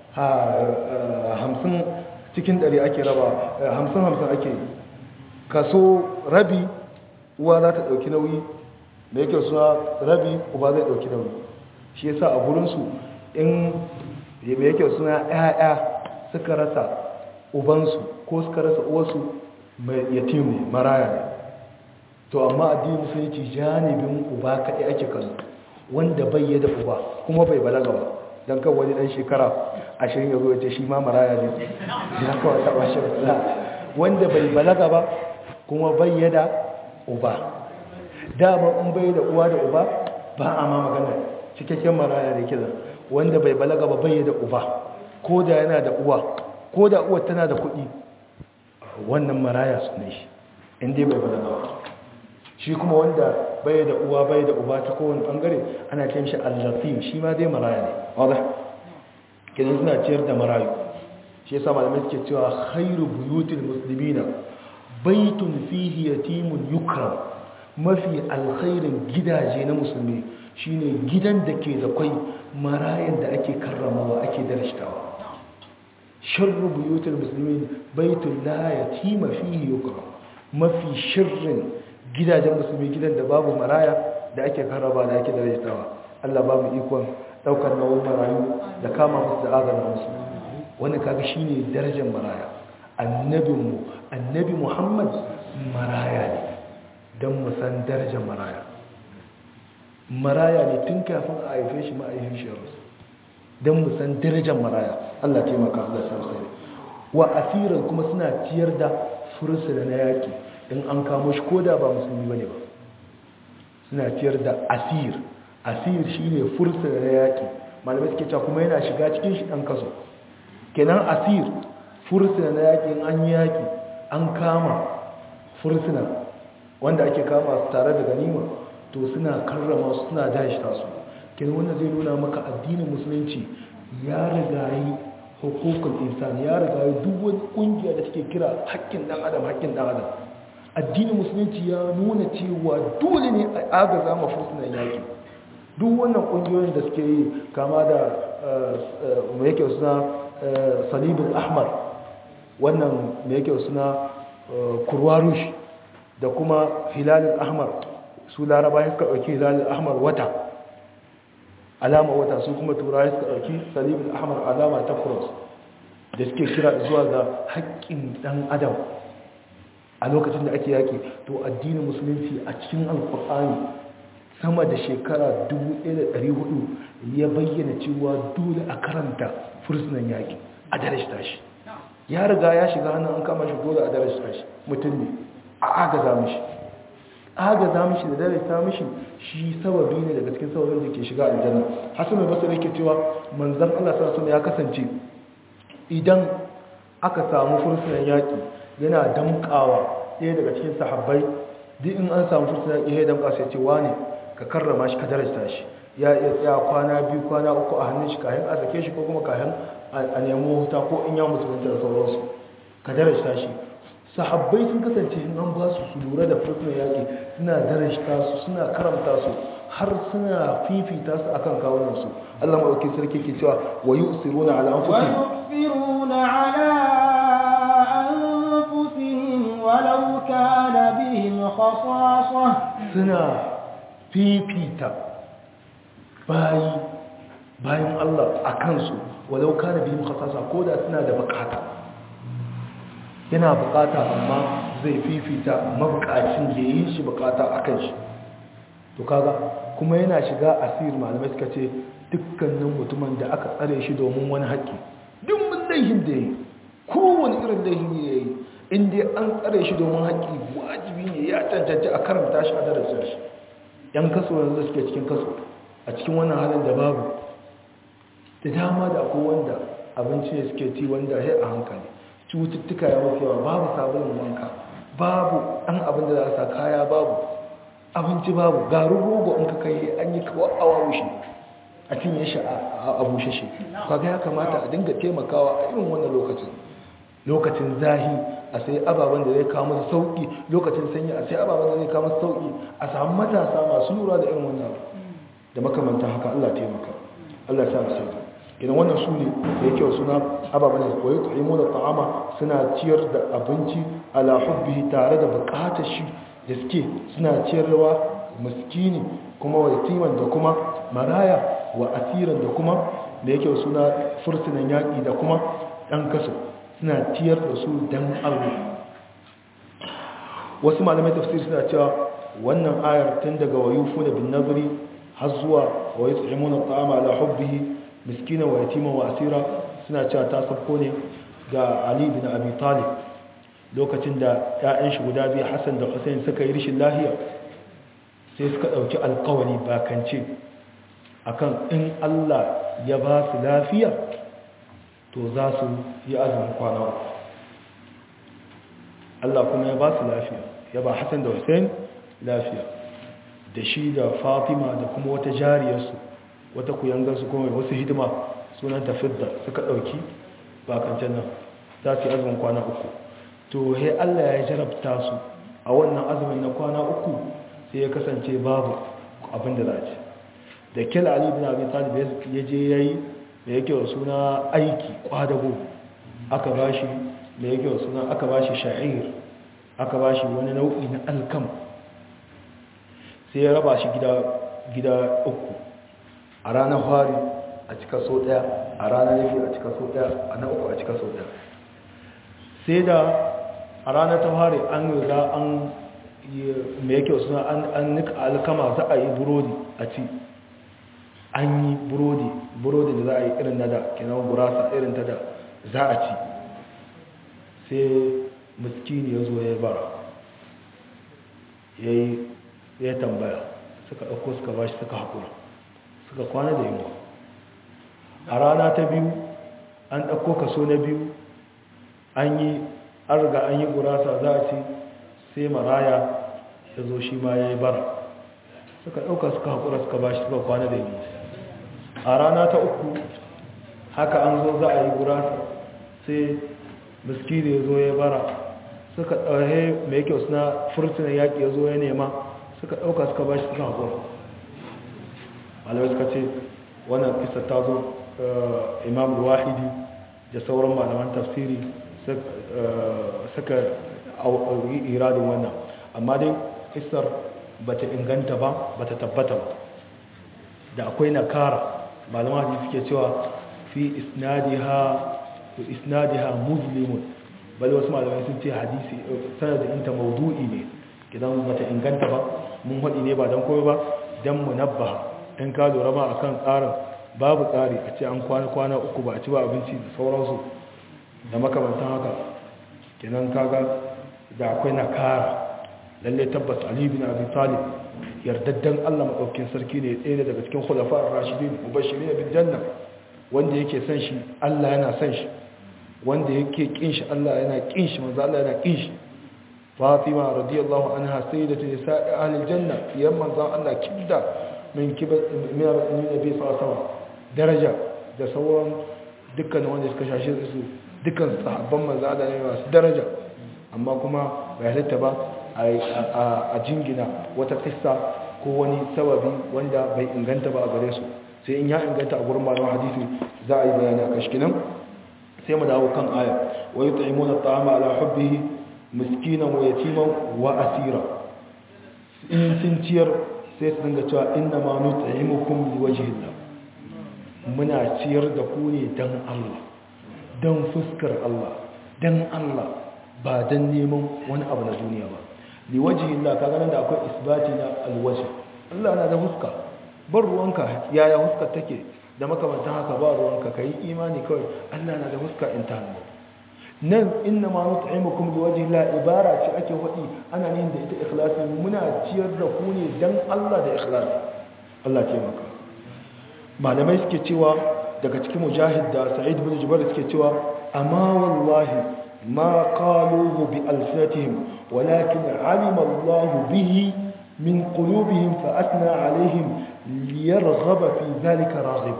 hamsin cikin ɗari ake raba hamsin hamsin ake kaso rabi uwa za ta ɗauki nauyi da yake suna rabi uba zai ɗauki nauyi shi yasa a gurinsu in da yake suna ‘ya'ya suka rasa ubansu ko suka rasa uwarsu mai yatim ne maraya ne to amma addinin musulunci janibin uba kaɗai ake kallo wanda bai yi da uba kuma bai balaga ba don kan wani ɗan shekara ashirin ya zo ya ce shi ma maraya ne ya kawai taɓa shi wanda bai balaga ba kuma bai yi da uba dama in bai da uwa da uba ba a ma magana cikakken maraya da kiza wanda bai balaga ba bai da uba ko da yana da uwa ko da uwar tana da kuɗi wannan maraya su ne shi inda bai balaga ba shi kuma wanda bai da uwa bai da uba ta kowane bangare ana cin shi allafi shi ma dai maraya ne wadda kidan suna ciyar da marayu shi yasa malamai suke cewa khairu buyutil muslimina baitun fihi yatimun yukram mafi alkhairin gidaje na musulmi shine gidan da ke da kwai marayan da ake karramawa ake darashtawa sharru buyutul muslimin baitul la yatima fihi yukram mafi sharrin gidajen musulmi gidan da babu maraya da ake karrama da ake darashtawa Allah ba mu ikon daukar nauyin marayu da kama musu da azana musu wannan kaga shine darajar maraya annabinmu annabi Muhammad maraya ne don mu san darajar maraya maraya ne tun kafin a haife shi ma'aifin shi rasu don mu san darajar maraya Allah taimaka Allah san sai wa asiran kuma suna ciyar da fursuna na yaki in an kamo shi koda ba musulmi bane ba suna ciyar da asir asir shine fursuna na yaki malamai suke cewa kuma yana shiga cikin shi dan kaso kenan asir fursuna na yaki in an yi yaki an kama fursuna wanda ake kama su tare da ganima to suna karrama su suna dashita su kenan wannan zai nuna maka addinin musulunci ya rigayi hukukul insan ya rigayi duk wani kungiya da take kira haƙƙin dan adam haƙƙin dan adam addinin musulunci ya nuna cewa dole ne a agaza ma fursunan yaki duk wannan kungiyoyin da suke yi kama da mai yake suna salibul ahmar wannan mai yake suna kurwarush da kuma hilalin ahmar su laraba suka ɗauki hilalin ahmar wata alama wata su kuma turawa suka ɗauki salibin ahmar alama ta cross da suke kira zuwa ga haƙƙin ɗan adam a lokacin da ake yaƙi to addinin musulunci a cikin alƙur'ani sama da shekara 1400 ya bayyana cewa dole a karanta fursunan yaƙi a darashta shi ya riga ya shiga hannun an kama shi dole a darashta shi mutum ne a agaza mishi agaza mishi da darasta mishi shi sababi ne daga cikin sababin da ke shiga aljanna hasan basri yake cewa manzon Allah sallallahu alaihi ya kasance idan aka samu fursunan yaki yana damkawa ɗaya daga cikin sahabbai duk in an samu fursunan yaki ya damka sai ce wane ka karrama shi ka darasta shi ya iya tsaya kwana biyu kwana uku a hannun shi kayan a sake shi ko kuma kayan a nemo wuta ko in ya musulunta da sauransu ka darasta shi sahabbai sun kasance in an ba su su lura da fursunan yaƙi suna darashta su suna karamta su har suna fifita su akan kawunansu Allah maɗauki sarki ke cewa wa yi usiruna ala an fusi ويؤثرون على أنفسهم كان بهم خصاصة suna fifita bayi bayan Allah a kansu walau kana bihim khasasa ko da suna da bukata yana bukata amma zai fifita mabukacin da yi shi bukata a kan shi to kaga kuma yana shiga asir malamai suka ce dukkanin mutumin da aka tsare shi domin wani haƙƙi duk mun laihin da ya yi kowane irin laihin ya yi inda an tsare shi domin haƙƙi wajibi ne ya cancanci a karanta shi a darasar shi yan kaso yanzu suke cikin kaso a cikin wannan halin da babu da dama da akwai wanda abinci ne suke ci wanda ya a hankali cututtuka ya mafi yawa babu sabulun wanka babu ɗan abin da za a sa kaya babu abinci babu garin rogo in ka kai an yi kawo awa wushi a cinye shi a bushe shi kaga ya kamata a dinga taimakawa a irin wannan lokacin lokacin zahi a sai ababen da zai kawo masa sauki lokacin sanyi a sai ababen da zai kawo masa sauki a samu matasa masu lura da irin wannan abu da makamantan haka Allah taimaka Allah ya sa mu sauki idan wannan su ne da yake suna ababen da koyi tu'imu da ta'ama suna ciyar da abinci ala hubbihi tare da bukatar shi da suke suna ciyarwa miskini kuma wa yatiman da kuma maraya wa asiran da kuma da yake suna fursunan yaƙi da kuma ɗan kaso suna ciyar da su dan Allah wasu malamai tafsir suna cewa wannan ayar tun daga wayufu da bin nazari har zuwa wa yut'imuna at'ama ala hubbihi miskina wa yatima wa asira suna cewa ta sabko ne ga Ali bin Abi Talib lokacin da ƴaƴan shi guda biyu Hassan da Hussein suka yi rishin lahiya sai suka dauki alƙawari bakance akan in Allah ya ba su lafiya to za su yi azumin kwana uku Allah kuma ya ba su lafiya ya ba Hassan da Hussein lafiya da shi da Fatima da kuma wata jariyarsu wata kuyangarsu kuma wasu hidima sunan tafidda suka ɗauki bakancen nan za su yi azumin kwana uku to he Allah ya jarabta su a wannan azumin na kwana uku sai ya kasance babu abin da za a ci da kil ali bin abi talib ya je yayi da yake wa suna aiki kwadago aka bashi da yake wa suna aka bashi sha'ir aka bashi wani nau'i na alkam sai ya raba shi gida gida uku a ranar fari a cika so daya a ranar yafi a cika so daya a na uku a cika so daya sai da a ranar ta fari an riga an mai yake wa suna an nika alkama za a yi burodi a ci an yi burodi burodi da za a yi irin na da kenan gurasa irin ta da za a ci sai miskini ya zo ya bara ya tambaya suka ɗauko suka bashi suka haƙura suka kwana da yunwa a rana ta biyu an ɗauko kaso na biyu an yi an riga an yi gurasa za a ci sai maraya ya zo shi ma ya yi bara suka ɗauka suka haƙura suka bashi suka kwana da yunwa a rana ta uku haka an zo za a yi gurasa sai miskini ya zo ya bara suka ɗauhe mai kyau suna furtunan yaƙi ya zo ya nema suka ɗauka suka bashi suka haƙura malamai suka ce wannan kisa ta zo imam wahidi da sauran malaman tafsiri suka yi iradin wannan amma dai kisar ba ta inganta ba ba ta tabbata ba da akwai nakara malaman hadisi suke cewa fi isnadiha isnadiha muslimun bal wasu malamai sun ce hadisi sanadin inta maudu'i ne kidan bata inganta ba mun haɗi ne ba don komai ba don mu nabba in ka lura ma akan tsarin babu tsari a ce an kwana kwana uku ba a ci ba abinci da sauransu da makamantan haka kenan kaga da akwai nakara lalle tabbas ali bin abi talib yardaddan Allah madaukakin sarki ne ɗaya daga cikin khulafa'ur rashidin mubashirin bil janna wanda yake son shi Allah yana son shi wanda yake kin shi Allah yana kin shi manzo Allah yana kin shi Fatima radiyallahu anha sayyidatu nisa'i ahli aljanna yan manzo Allah kidda min kibar min nabi sallallahu alaihi daraja da sauran dukkan wanda suka shashi su dukkan sahabban manzo Allah ne masu daraja amma kuma bai halitta ba a jingina wata kissa ko wani sababi wanda bai inganta ba a gare su sai in ya inganta a gurin malaman hadisi za a yi bayani a kashkinan sai mu dawo kan aya wa yut'imuna at'ama ala hubbihi miskinan wa yatiman wa asira in sun ciyar sai su dinga cewa inna ma nut'imukum liwajhillah muna ciyar da ku ne dan Allah dan fuskar Allah dan Allah ba dan neman wani abu na duniya ba liwajhillah kaga nan da akwai isbati na alwajh Allah na da fuska bar ruwanka yaya fuskar take da makamantan haka ba ruwanka kai imani kawai Allah na da fuska in ta hannu nan inna ma nut'imukum liwajhi la ibara ce ake wadi ana yin da ita ikhlasi muna ciyar da ku ne dan Allah da ikhlasi Allah ce maka malamai suke cewa daga cikin mujahid da sa'id bin jubair suke cewa amma wallahi ma qaluhu bi alfatihim walakin alima Allah bihi min qulubihim fa atna alaihim liyarghaba fi dhalika raghib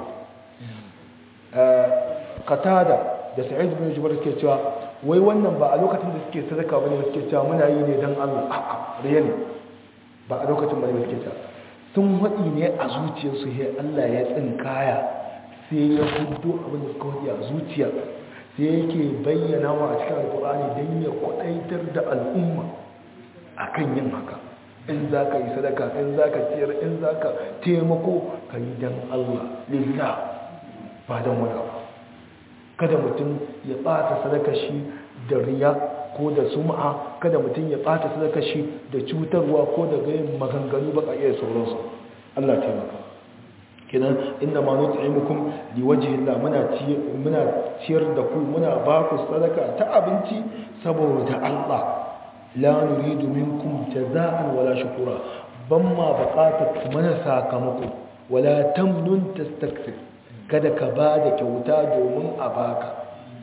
qatada da sa'id bin jubair ke cewa wai wannan ba a lokacin da suke sadaka bane suke cewa muna yi ne dan Allah a'a riya ne ba a lokacin bane suke cewa sun wadi ne a zuciyarsu he Allah ya tsinkaya sai ya hudo abin da suka wadi a zuciya sai yake bayyana wa a cikin alkur'ani dan ya kwadaitar da al'umma akan yin haka in za ka yi sadaka in za ka ciyar in za ka taimako ka yi dan Allah lillah ba dan wani abu kada mutum ya ɓata sadaka shi da riya ko da sum'a kada mutum ya ɓata sadaka shi da cutarwa ko da gayin maganganu baka iya sauransu Allah taimaka kenan inda ma nut'imukum liwajhillah muna muna ciyar da ku muna ba ku sadaka ta abinci saboda Allah la nuridu minkum jaza'an wala shukura ban ma buƙatar mana sakamako wala tamnun tastakthir kada ka ba da kyauta domin a baka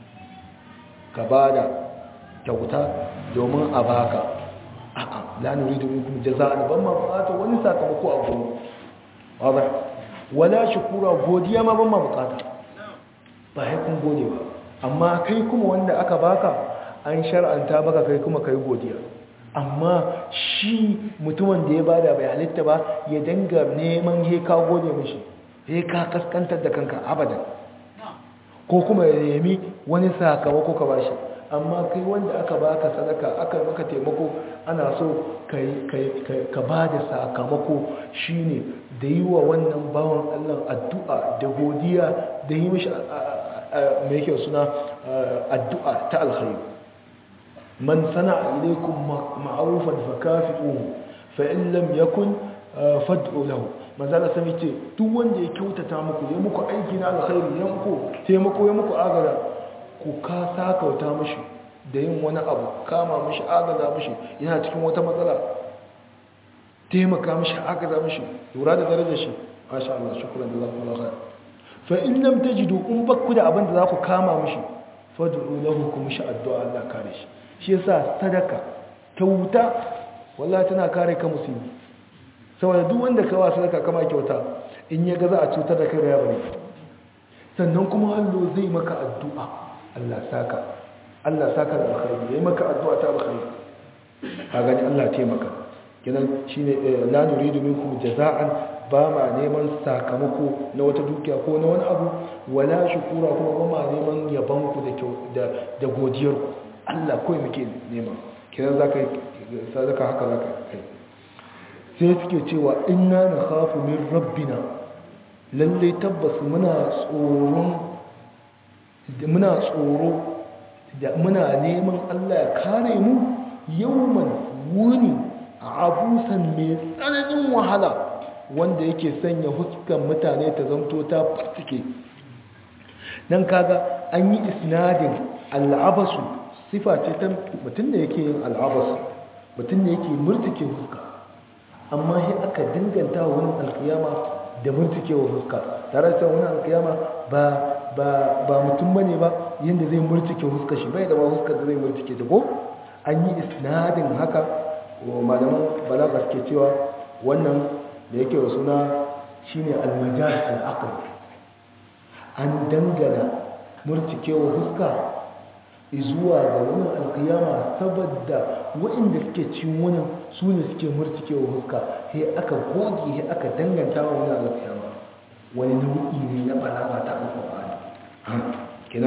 ka ba da kyauta domin a baka a'a la nuridu minkum jaza'an ban ma bukata wani sakamako a gurin wala wala shukura godiya ma ban ma bukata ba sai kun gode ba amma kai kuma wanda aka baka an shar'anta baka kai kuma kai godiya amma shi mutumin da ya bada bai halitta ba ya danga neman he ka gode mishi sai ka kaskantar da kanka abadan ko kuma ya nemi wani sakamako ka bashi amma kai wanda aka baka sadaka aka maka taimako ana so ka ba da sakamako shine da yi wa wannan bawan Allah addu'a da godiya da yi mishi mai kyau suna addu'a ta alkhairu man sana ilaikum ma'arufan fakafi'uhu fa in lam yakun fad'u lahu manzala sami ce duk wanda ya kyautata muku ya muku aiki na alkhairi ya muku taimako ya muku agada ku ka sakauta mishi da yin wani abu kama mishi agada mishi yana cikin wata matsala taimaka mishi agada mishi lura da darajar shi masha Allah shukran da zaku Allah fa in lam tajidu in bakku da abin da za ku kama mishi fad'u lahu ku mishi addu'a Allah kare shi shi yasa sadaka kyauta wallahi tana kare ka musulmi saboda duk wanda ka wa sadaka kama kyauta in ya ga za a cutar da kai da ya bari sannan kuma hallo zai maka addu'a Allah saka Allah saka da alkhairi yayi maka addu'a ta alkhairi ka gani Allah taimaka kinan shine la nuridu minkum jaza'an ba ma neman sakamako na wata dukiya ko na wani abu wala shukura kuma ba ma neman yaban ku da da godiyar ku Allah kawai muke nema kinan zaka sadaka haka zaka kai sai suke cewa inna na khafu min rabbina lallai tabbas muna tsoron muna tsoro da muna neman Allah ya kare mu yawman wuni abusan mai tsananin wahala wanda yake sanya huskan mutane ta zamto ta fartike dan kaga an yi isnadin al'abasu sifa ce ta mutum da yake yin al'abasu mutum da yake murtike huska amma shi aka dinganta wa wani alkiyama da murtikewa fuska tare da wani alkiyama ba ba ba mutum bane ba yanda zai murtike fuska shi bai da ba fuska da zai murtike ta ko an yi isnadin haka wa malaman balaga suke cewa wannan da yake wa suna shine almajaz al-aql an dangana murtikewa fuska zuwa ga wani alkiyama saboda waɗanda suke cin wani su ne suke murtikewa huska sai aka goge sai aka danganta wa wani alkiyama wani nau'i ne na balaga ta alƙur'ani kenan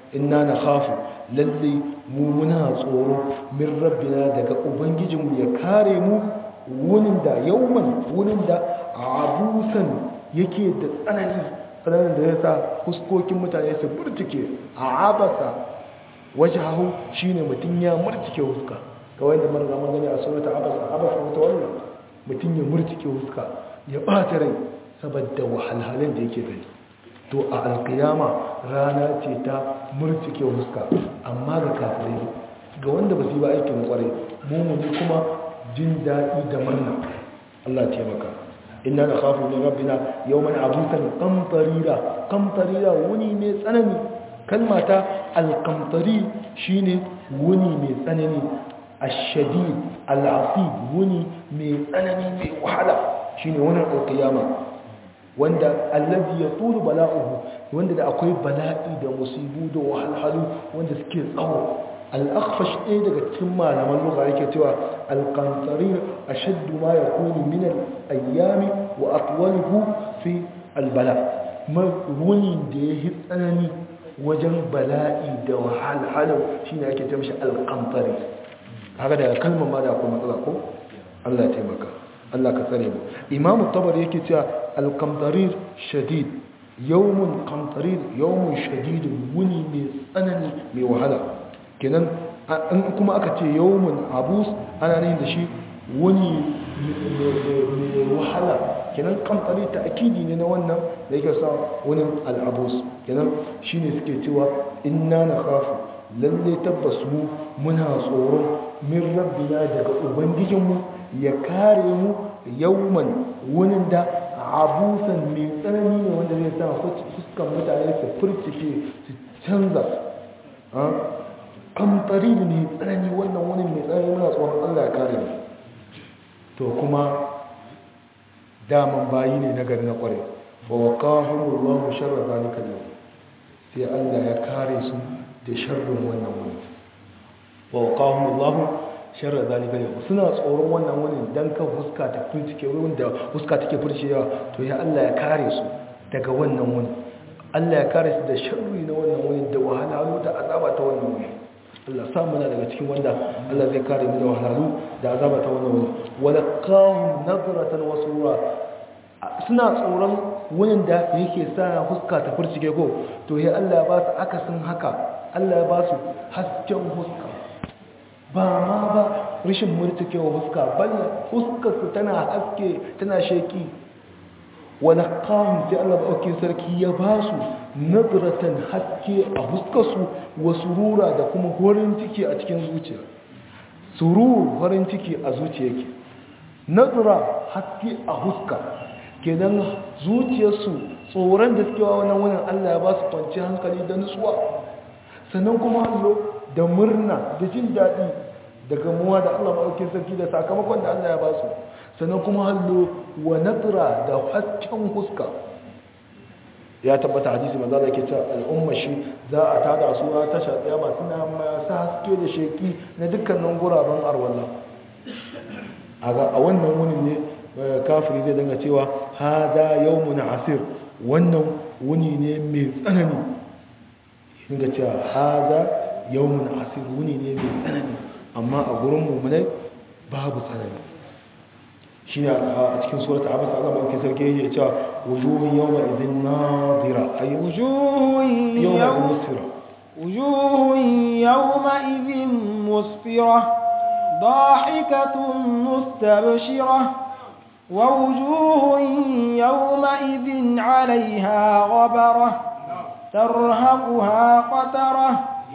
inna nakhafu lalle mu muna tsoro min rabbina daga ubangijinmu ya kare mu wunin da yauman wunin da abusan yake da tsanani tsananin da ya sa huskokin mutane su burtuke a abasa waje hau shi ne mutum ya murtuke huska kawai da marga gani a sunata abasa abasa wata wannan mutum ya murtuke huska ya ɓata rai saboda wahalhalin da yake gani to a alkiyama rana ce ta murtuke huska amma ga kafirai ga wanda ba su yi ba aikin kwarai mummuni kuma jin daɗi da murna Allah taimaka inna na khafu min rabbina yawman abusan qamtarira qamtarira wuni mai tsanani kalmata al-qamtari shine wuni mai tsanani ash-shadid al-asib wuni mai tsanani mai wahala shine wannan al-qiyama wanda allazi yatulu bala'uhu wanda da akwai bala'i da musibu da wahalhalu wanda suke tsawo al'akfash ɗaya daga cikin malaman lugha yake cewa alƙantarir a shaddu ma ya kuni minan ayyami wa atwalihu fi albala wuni da ya yi tsanani wajen bala'i da wahalhalu shi ne ake tamshi alƙantari haka daga kalmar ma da akwai matsala ko allah ya taimaka allah ka tsare mu imamu tabar yake cewa alƙantarir shadid yawmun ƙantarir yawmun shadidun wuni mai tsanani mai wahala kenan in kuma aka ce yawon abus ana ne da shi wani mai wahala kenan kamfani ta akidi ne na wannan da yake sa wani al'abus kenan shi ne suke cewa inna na kafu lalle tabbas mu muna tsoron min rabbina daga ubangijinmu ya kare mu yawman wani da abusan mai tsanani ne wanda zai sa fuskan mutane su furcike su canza kamfari da ne tsanani wannan wani mai tsanani muna tsoron Allah ya kare mu to kuma daman bayi ne na gari na kware ba wa kahun ruwan sharra zalika yau sai Allah ya kare su da sharrin wannan wani ba wa kahun ruwan sharra zalika yau suna tsoron wannan wani don kan fuska ta fircike wurin da fuska take fircewa to ya Allah ya kare su daga wannan wani Allah ya kare su da sharri na wannan wani da wahalhalu da azaba ta wannan wani Allah samu na daga cikin wanda Allah zai kare mu da wahalhalu da azaba ta wannan wani walaqahum nadratan wa surura suna tsoron wurin da yake sa huska ta furcike ko to ya Allah ba su akasin haka Allah ya ba su hasken huska ba ma ba rishin murtukewa huska balla huskar su tana haske tana sheki walaqahum sai Allah ba sarki ya ba su nadratan haske a huskarsu wa surura da kuma horin ciki a cikin zuciya surur horin ciki a zuciya ke nadra haske a huska kenan zuciyarsu tsoron da suke wa wannan wurin Allah ya ba su kwanci hankali da nutsuwa sannan kuma hallo da murna da jin daɗi da gamuwa da Allah maɗaukin sarki da sakamakon da Allah ya ba su sannan kuma hallo wa nadra da hasken huska ya tabbata hadisi manzo da ke cewa al'umma shi za a tada su na tasha tsayama suna masu haske da sheki na dukkanin guraben arwalla a wannan wuni ne kafiri zai danga cewa hada yawmun asir wannan wuni ne mai tsanani inga cewa hada yawmun asir wuni ne mai tsanani amma a gurin mummunai babu tsanani shi ne a cikin surata abasa Allah ba ke sarki yake cewa wujuhun yawma idhin nadira ay wujuhun yawma musfira wujuhun yawma idhin musfira ضاحكة مستبشرة ووجوه يومئذ عليها غبرة ترهقها قترة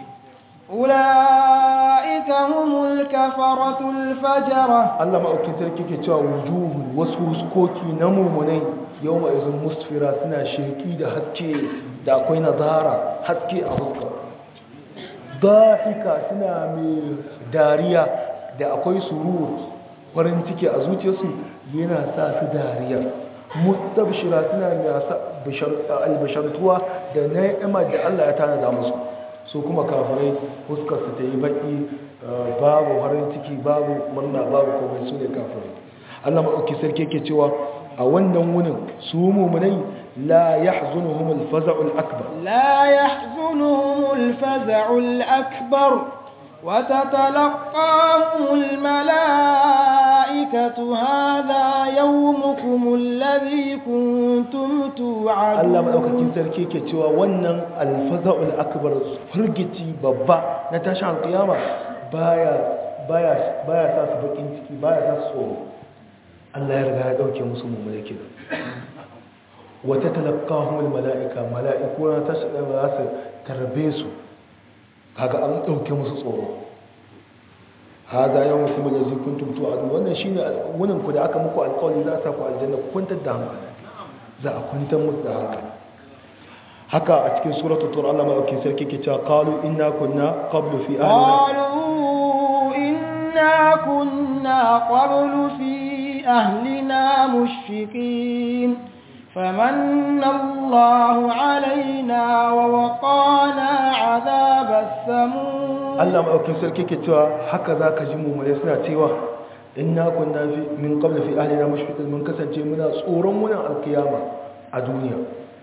أولئك هم الكفرة الفجرة Allah maɗaukin sarki ke cewa wujuhu wasu huskoki na mummunai yau ma izin musfira suna sheki da haske da akwai nazara haske a huska da'ika suna mai dariya da akwai surur farin ciki a zuciyarsu yana sa su dariya mustabshira suna mai albashartuwa da na'ima da Allah ya tanada musu su kuma kafirai fuskarsu ta yi baki babu farin ciki babu murna babu komai su ne kafirai Allah maɗauki sarki ke cewa a wannan wunin su mummunai la yahzunuhum al-faza'u al-akbar لا يحزنهم الفزع الأكبر وتتلقاهم الملائكة هذا يومكم الذي كنتم توعدون Allah madaukakin sarki ke cewa wannan al-faza'u al-akbar firgici babba na tashin alkiyama baya baya baya sa su bakin ciki baya sa su tsoro Allah ya riga ya dauke musu mummune kenan wata talaqahum al-mala'ika mala'iku na tashi da za su tarbe su kaga an dauke musu tsoro hada yawan kuma da zai kuntum tu'adu wannan shine wannan ku da aka muku alƙawari za a sa ku aljanna ku kwantar da hankali za a kwantar musu da hankali haka a cikin suratul tur Allah madaukakin sarki ke cewa qalu inna kunna qablu fi ahlina قالوا إنا كنا قبل في أهلنا مشفقين فمن الله علينا ووقانا عذاب السموم Allah madaukakin sarki ke cewa haka zaka ji mu mai suna cewa inna kunna fi min qablu fi ahlina mushfiqin mun kasance muna tsoron wannan alkiyama a duniya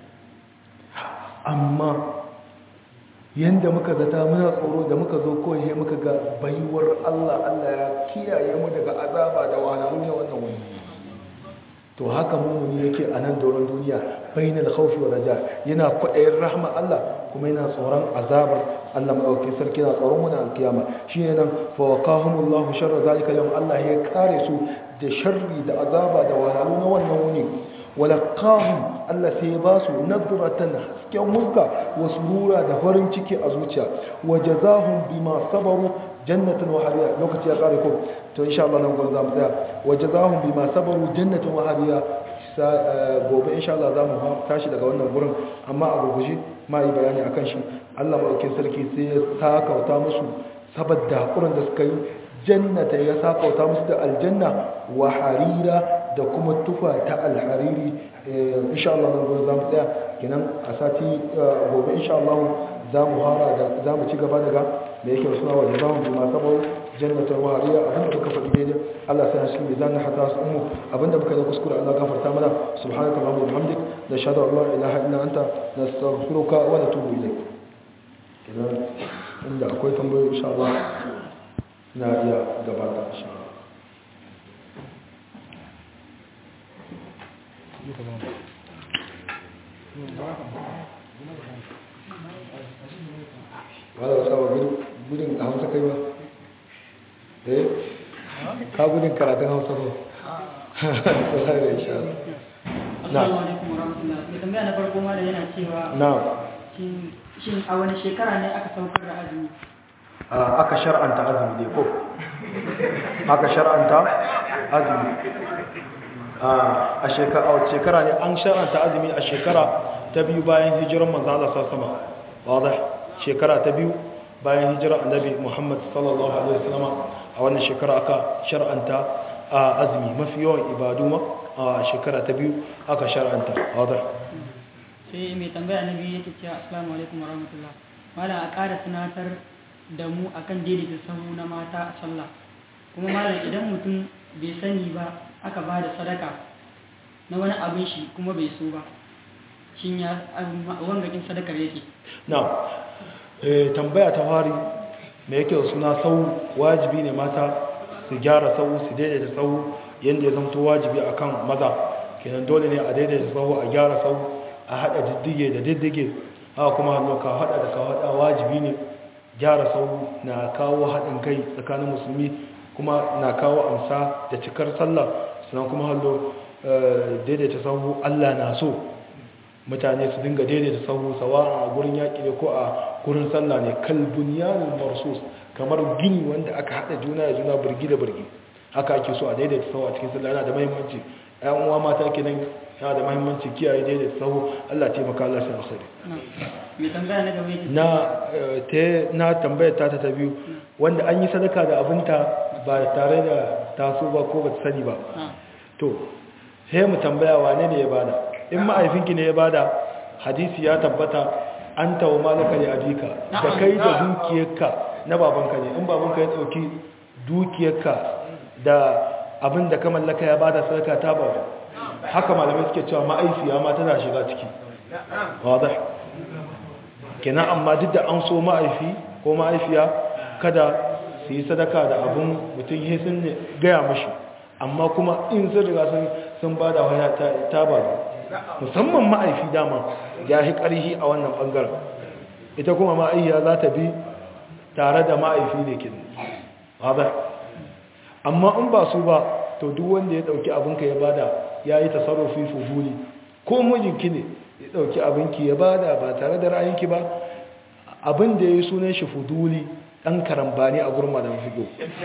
amma yanda muka zata muna tsoro da muka zo kawai sai muka ga baiwar Allah Allah ya kiyaye mu daga azaba da wahalhalu ne wannan wani to haka mumuni yake a nan doron duniya bainal khawfi wa raja yana kwaɗayin rahma Allah kuma yana tsoron azabar Allah madaukakin sarki na tsoron wani alkiyama shine nan fa waqahumullahu sharra zalika yawm Allah ya kare su da sharri da azaba da wahalhalu na wannan wuni walaqahum Allah sai ya ba su nadratan hasken muska wa surura da farin ciki a zuciya wa jazahum bima sabaru jannatan wa hariya lokaci ya kare ko to insha Allah nan gobe za mu tsaya wa jazahum bima sabaru jannatan wa hariya gobe insha Allah za mu tashi daga wannan gurin amma a gurguje ma yi bayani akan shi Allah madaukakin sarki sai ya sakauta musu saboda hakurin da suka yi jannata ya sakauta musu da aljanna wa harira da kuma tufa ta alhariri insha Allah nan gobe za mu tsaya kenan a sati gobe insha Allah za mu hara da za mu ci gaba daga da yake suna wa jazahun bi masu bau jannatar wahariya abinda muka faɗi daidai Allah sai shi mai zan hata su ummu abinda muka yi kuskure Allah gafarta mana subhanaka allahumma wa bihamdik nashhadu an la ilaha illa anta nastaghfiruka wa natubu ilayk idan inda akwai tambayoyi insha Allah na iya gabata insha Allah wala wasa wa gudun a hausa kai ba eh ka gudun karatun hausa ba wala da insha Allah Assalamu alaikum warahmatullahi mai tambaya na farko ma da yana cewa na shin shin a wani shekara ne aka saukar da azumi aka shar'anta azumi ne ko aka shar'anta azumi a shekara a shekara ne an shar'anta azumi a shekara ta biyu bayan hijiran manzo Allah sallallahu alaihi wasallam wadah shekara ta biyu bayan hijirar annabi Muhammad sallallahu alaihi wasallam a wannan shekara aka shar'anta azumi mafi yawan ibadu ma a shekara ta biyu aka shar'anta wadah sai mai tambaya na biyu yake cewa assalamu alaikum warahmatullahi malam a ƙara tunatar da mu akan daidaita sahu na mata a sallah kuma malam idan mutum bai sani ba aka ba da sadaka na wani abin shi kuma bai so ba shin ya wangakin sadakar yake na tambaya ta fari me yake da suna sau wajibi ne mata su gyara sau su daidaita sau yadda ya zamto wajibi akan maza kenan dole ne a daidaita sau a gyara sau a hada diddige da diddige haka kuma hannu ka hada da ka hada wajibi ne gyara sau na kawo haɗin kai tsakanin musulmi kuma na kawo amsa da cikar sallah sannan kuma hallo daidaita sau allah na so mutane su dinga daidaita sau sawa a gurin yaƙi ne ko a gurin sallah ne kalbun yanin marsus kamar gini wanda aka haɗa juna da juna birgi da birgi haka ake so a daidaita sau a cikin sallah yana da mahimmanci ‘yan uwa mata kenan yana da mahimmanci kiyaye daidaita sau allah taimaka allah sai alkhairi mai tambaya na gaba yake na ta na tambayar ta ta biyu wanda an yi sadaka da abinta ba tare da taso ba ko ba sani ba Ah, to sai mu tambaya wane ne ya bada in ma'aifinki ne ya bada hadisi ya tabbata an tawo malaka ne abika da kai da dukiyarka na babanka ne in babanka ya dauki dukiyarka da abin da ka mallaka ya bada sadaka ta ba haka malamai suke cewa ma'aifiya ma tana shiga ciki wadda kenan amma duk da an so ma'aifi ko ma'aifiya kada su yi sadaka da abin mutum ya sun gaya mashi amma kuma in sun riga sun ba da waya ta ba musamman ma'aifi dama ya yi ƙarhi a wannan ɓangaren ita kuma ma'aiya za ta bi tare da ma'aifi ne kin wadda amma in ba su ba to duk wanda ya ɗauki abinka ya bada ya yi tasarrufi fuduli ko mijinki ne ya ɗauki abinki ya bada ba tare da ra'ayinki ba abin da ya yi sunan shi fuduli ɗan karambani a gurin madan figo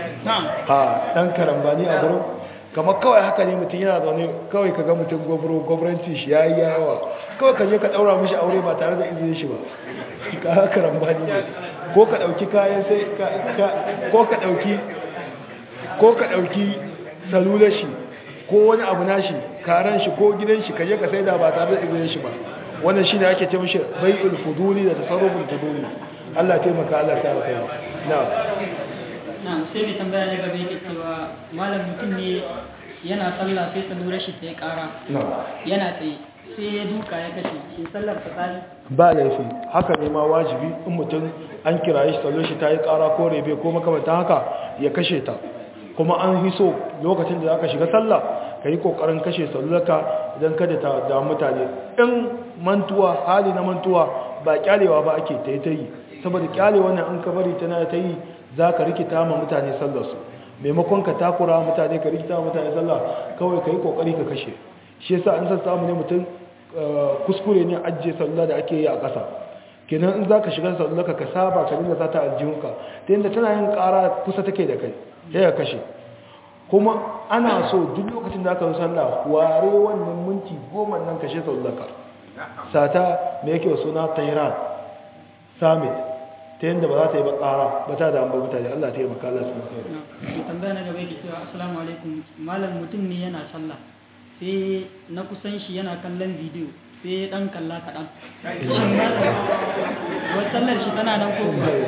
ha ɗan karambani a gurin kamar kawai haka ne mutum yana zaune kawai ka ga mutum gwamnati shi ya yi yawa kawai ka je ka ɗaura mishi aure ba tare da izinin shi ba ka karambani ne ko ka ɗauki kayan sai ko ka ɗauki ko ka ɗauki salular shi ko wani abu nashi karan shi ko gidan shi kaje ka saida ba tare da izinin shi ba wannan shine ake ce mishi bai'ul fuduli da tasarruful fuduli Allah taimaka Allah ta kai na na sai mai tambaya ne gaba yake cewa malam mutum ne yana sallah sai salular shi ta yi kara yana tsaye sai ya duka ya kashe shi sallar ta tsari ba laifi haka ne ma wajibi in mutum an kiraye shi salular shi ta yi kara ko rebe ko makamantan haka ya kashe ta kuma an fi so lokacin da aka shiga sallah ka yi kokarin kashe salulaka idan kada ta da mutane in mantuwa hali na mantuwa ba kyalewa ba ake ta yi ta yi saboda kyalewa ne an ka bari tana ta yi za ka rikita ma mutane sallarsu maimakon ka takura mutane ka rikita mutane sallah kawai ka yi kokari ka kashe shi yasa an san samu ne mutum kuskure ne ajiye sallah da ake yi a ƙasa kenan in za ka shiga salulaka ka saba ka dinga sata aljihunka ta yadda tana yin ƙara kusa take da kai sai ya kashe kuma ana so duk lokacin da aka yi sallah ware wannan minti goma nan kashe sallaka sata me yake suna tairan summit ta yadda ba za ta yi bakara ba ta da an ba mutane Allah ta yi maka Allah sun kai mai tambaya na gaba yake cewa assalamu alaikum malam mutum ne yana sallah sai na kusan shi yana kallon bidiyo sai dan kalla kaɗan shin malam wata sallar shi tana nan ko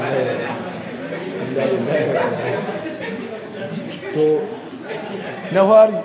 to na fari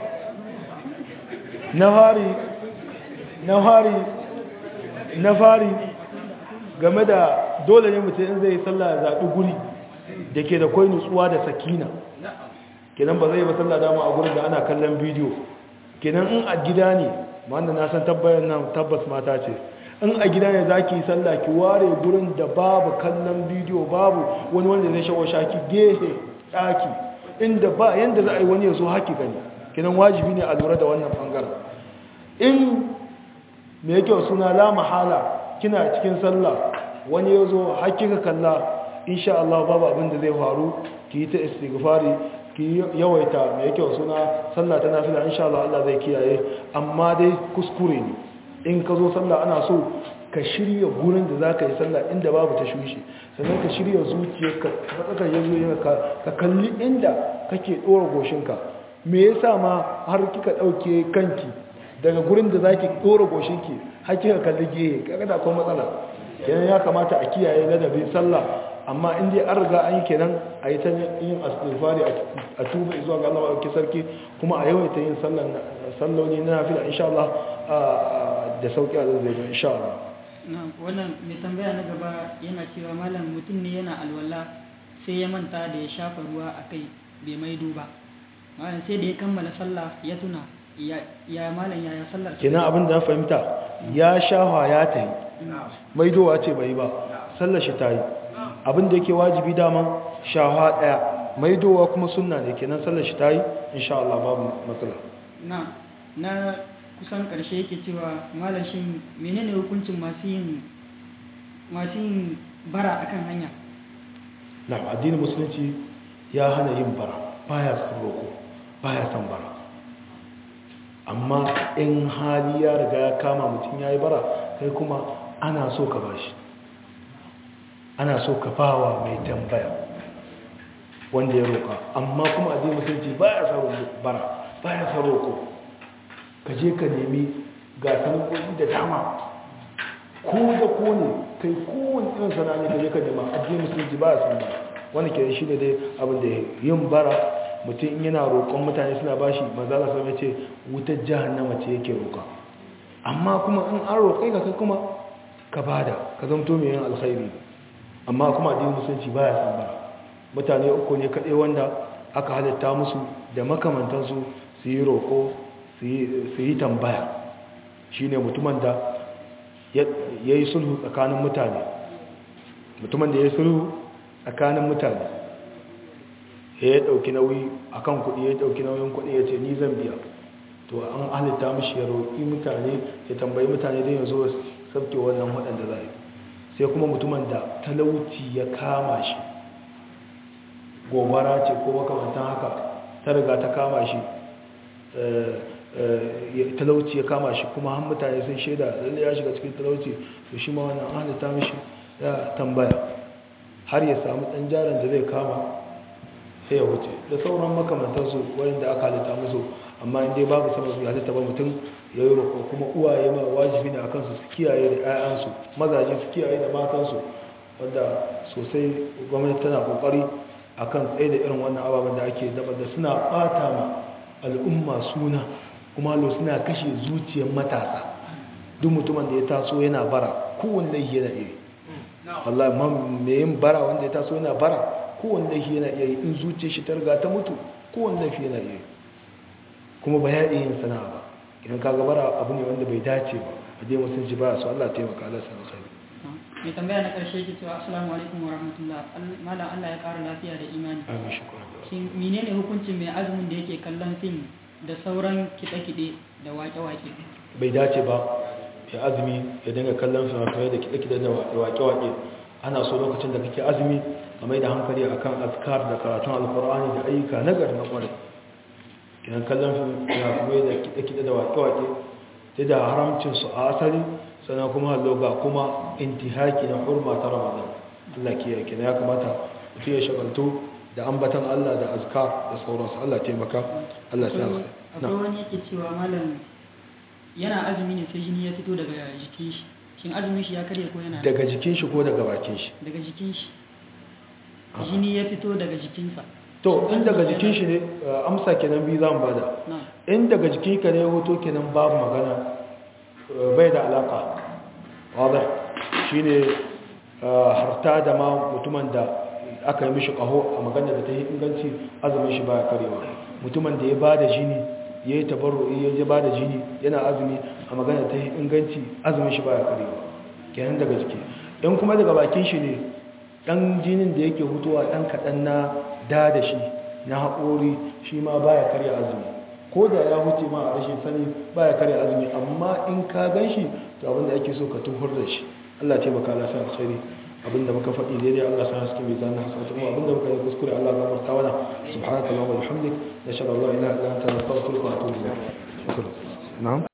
na fari na fari na fari game da dole ne mutum in zai sallah ya zaɓi guri da ke da kwai nutsuwa da sakina kenan ba zai ba sallah dama a gurin da ana kallon bidiyo kenan in a gida ne wanda na san tabbayan nan tabbas mata ce in a gida ne za ki yi sallah ki ware gurin da babu kallon bidiyo babu wani wanda zai shawo shaki gehe ɗaki inda ba yanda za a yi wani ya zo haki gani kinan wajibi ne a lura da wannan bangaren in me yake suna la mahala kina cikin sallah wani ya zo haki ka kalla insha Allah babu abin da zai faru ki yi ta istighfari ki yawaita me yake suna sallah ta nafila insha Allah Allah zai kiyaye amma dai kuskure ne in ka zo sallah ana so ka shirya gurin da za ka yi sallah inda babu ta shushi sannan ka shirya zuciyarka matsakar ya zo ka kalli inda kake ɗora goshinka me yasa ma har kika ɗauke kanki daga gurin da za ki ɗora goshinki har kika kalli gehe kaga da kuma matsala kenan ya kamata a kiyaye ladabin sallah amma in dai an riga an yi kenan a yi ta yin asirfari a tuba zuwa ga Allah wa sarki kuma a yawaita yin salloli na nafila insha Allah da sauki a zai zai insha Allah wannan mai tambaya na gaba yana cewa malam mutum ne yana alwala sai ya manta da ya shafa ruwa a kai bai maido ba malam sai da ya kammala sallah ya tuna ya malam ya ya sallar kenan abin da na fahimta ya shafa ya ta yi maidowa ce bai ba sallar shi ta yi abin da yake wajibi dama shafa daya maidowa kuma sunna ne kenan sallar shi ta yi insha Allah babu matsala na na kusan ƙarshe yake cewa malam shi menene hukuncin masu yin masu yin bara akan hanya na addinin musulunci ya hana yin bara baya son roko baya son bara amma in hali ya riga ya kama mutum ya yi bara kai kuma ana so ka bashi ana so ka bawa mai tambaya wanda ya roka amma kuma addinin musulunci baya son bara baya son roko ka je ka nemi ga sanarwoyi da dama ko da ko ne kai kowane irin sana ne ka je ka nema addinin musulunci ba a san ba wani ke shi ne dai abin da yin bara mutum in yana roƙon mutane suna bashi manzala sai ya ce wutar jahannama ce yake roƙa amma kuma in an roƙe ka kai kuma ka bada ka zamto mai yin alkhairi amma kuma addinin musulunci baya san bara mutane uku ne kaɗai wanda aka halitta musu da makamantansu su yi roƙo su yi tambaya shine mutumin da ya yi sulhu tsakanin mutane mutumin da ya yi sulhu tsakanin mutane ya ɗauki nauyi akan kuɗi ya ɗauki nauyin kuɗi ya ce ni zan biya to an halitta mishi ya roƙi mutane ya tambayi mutane don ya zo sabke wannan waɗanda za sai kuma mutumin da talauci ya kama shi gobara ce ko makamantan haka ta riga ta kama shi talauci ya kama shi kuma han mutane sun shaida lalle ya shiga cikin talauci to shi ma wannan an halitta mishi ya tambaya har ya samu ɗan jarin da zai kama sai ya wuce da sauran makamantansu wanda aka halitta musu amma in dai babu sama su halitta ba mutum ya yi roƙo kuma uwaye ma wajibi ne a kansu su kiyaye da 'ya'yansu mazaje su kiyaye da matansu wanda sosai gwamnati tana ƙoƙari a kan tsaye da irin wannan ababen da ake daba da suna ɓata ma al'umma suna kuma lo suna kashe zuciyar matasa duk mutumin da ya taso yana bara kowane laifi yana iri wallahi mai yin bara wanda ya taso yana bara kowane laifi yana iya yi in zuciyar shi ta riga ta mutu kowane laifi yana iya yi kuma ba ya iya yin sana'a ba idan ka gabara abu ne wanda bai dace ba a dai mutum ji ba su Allah taimaka Allah sana kai mai tambaya na karshe yake cewa assalamu alaikum wa rahmatullah malam Allah ya kara lafiya da imani amin shukran shin menene hukuncin mai azumin da yake kallon fim da sauran kiɗe-kiɗe da waƙe-waƙe bai dace ba ya azumi ya dinga kallon fina-finai da kiɗe-kiɗe da waƙe-waƙe ana so lokacin da kake azumi a mai da hankali akan azkar da karatun alkur'ani da ayyuka na gari na kwarai kinan kallon fina-finai da kiɗe-kiɗe da waƙe-waƙe ta da haramcinsu a asali sannan kuma loga kuma intihaki na hurma ta ramadan allah ke yake ya kamata mutum ya shagaltu da ambatan allah da azkar da sauransu allah taimaka allah sa akwai wani yake cewa malam yana azumi ne sai jini ya fito daga jikin shi shin azumin shi ya karye ko yana daga jikin shi ko daga bakin shi daga jikin shi jini ya fito daga jikinsa to in daga jikin shi ne amsa kenan biyu zan bada in daga jikin ka ne hoto kenan babu magana bai da alaka wadda shine harta da ma mutumin da aka yi mishi kaho a magana da ta yi inganci azumin shi baya karewa mutumin da ya bada jini ya yi tabarru'i ya ji bada jini yana azumi a magana da ta yi inganci azumin shi baya karewa kenan daga jiki in kuma daga bakin shi ne dan jinin da yake hutuwa dan kaɗan na da da shi na haƙori shi ma baya karya azumi ko da ya huce ma a rashin sani baya karya azumi amma in ka gan shi to abinda ake so ka tuhur da shi Allah ce baka Allah sa alkhairi abinda muka faɗi daidai Allah sa haske mai zanna hasanatu kuma abinda muka yi kuskure Allah ga barka wana subhanaka allahumma wa bihamdik nashhadu an la ilaha illa anta nastaghfiruka wa atubu ilayk shukran na'am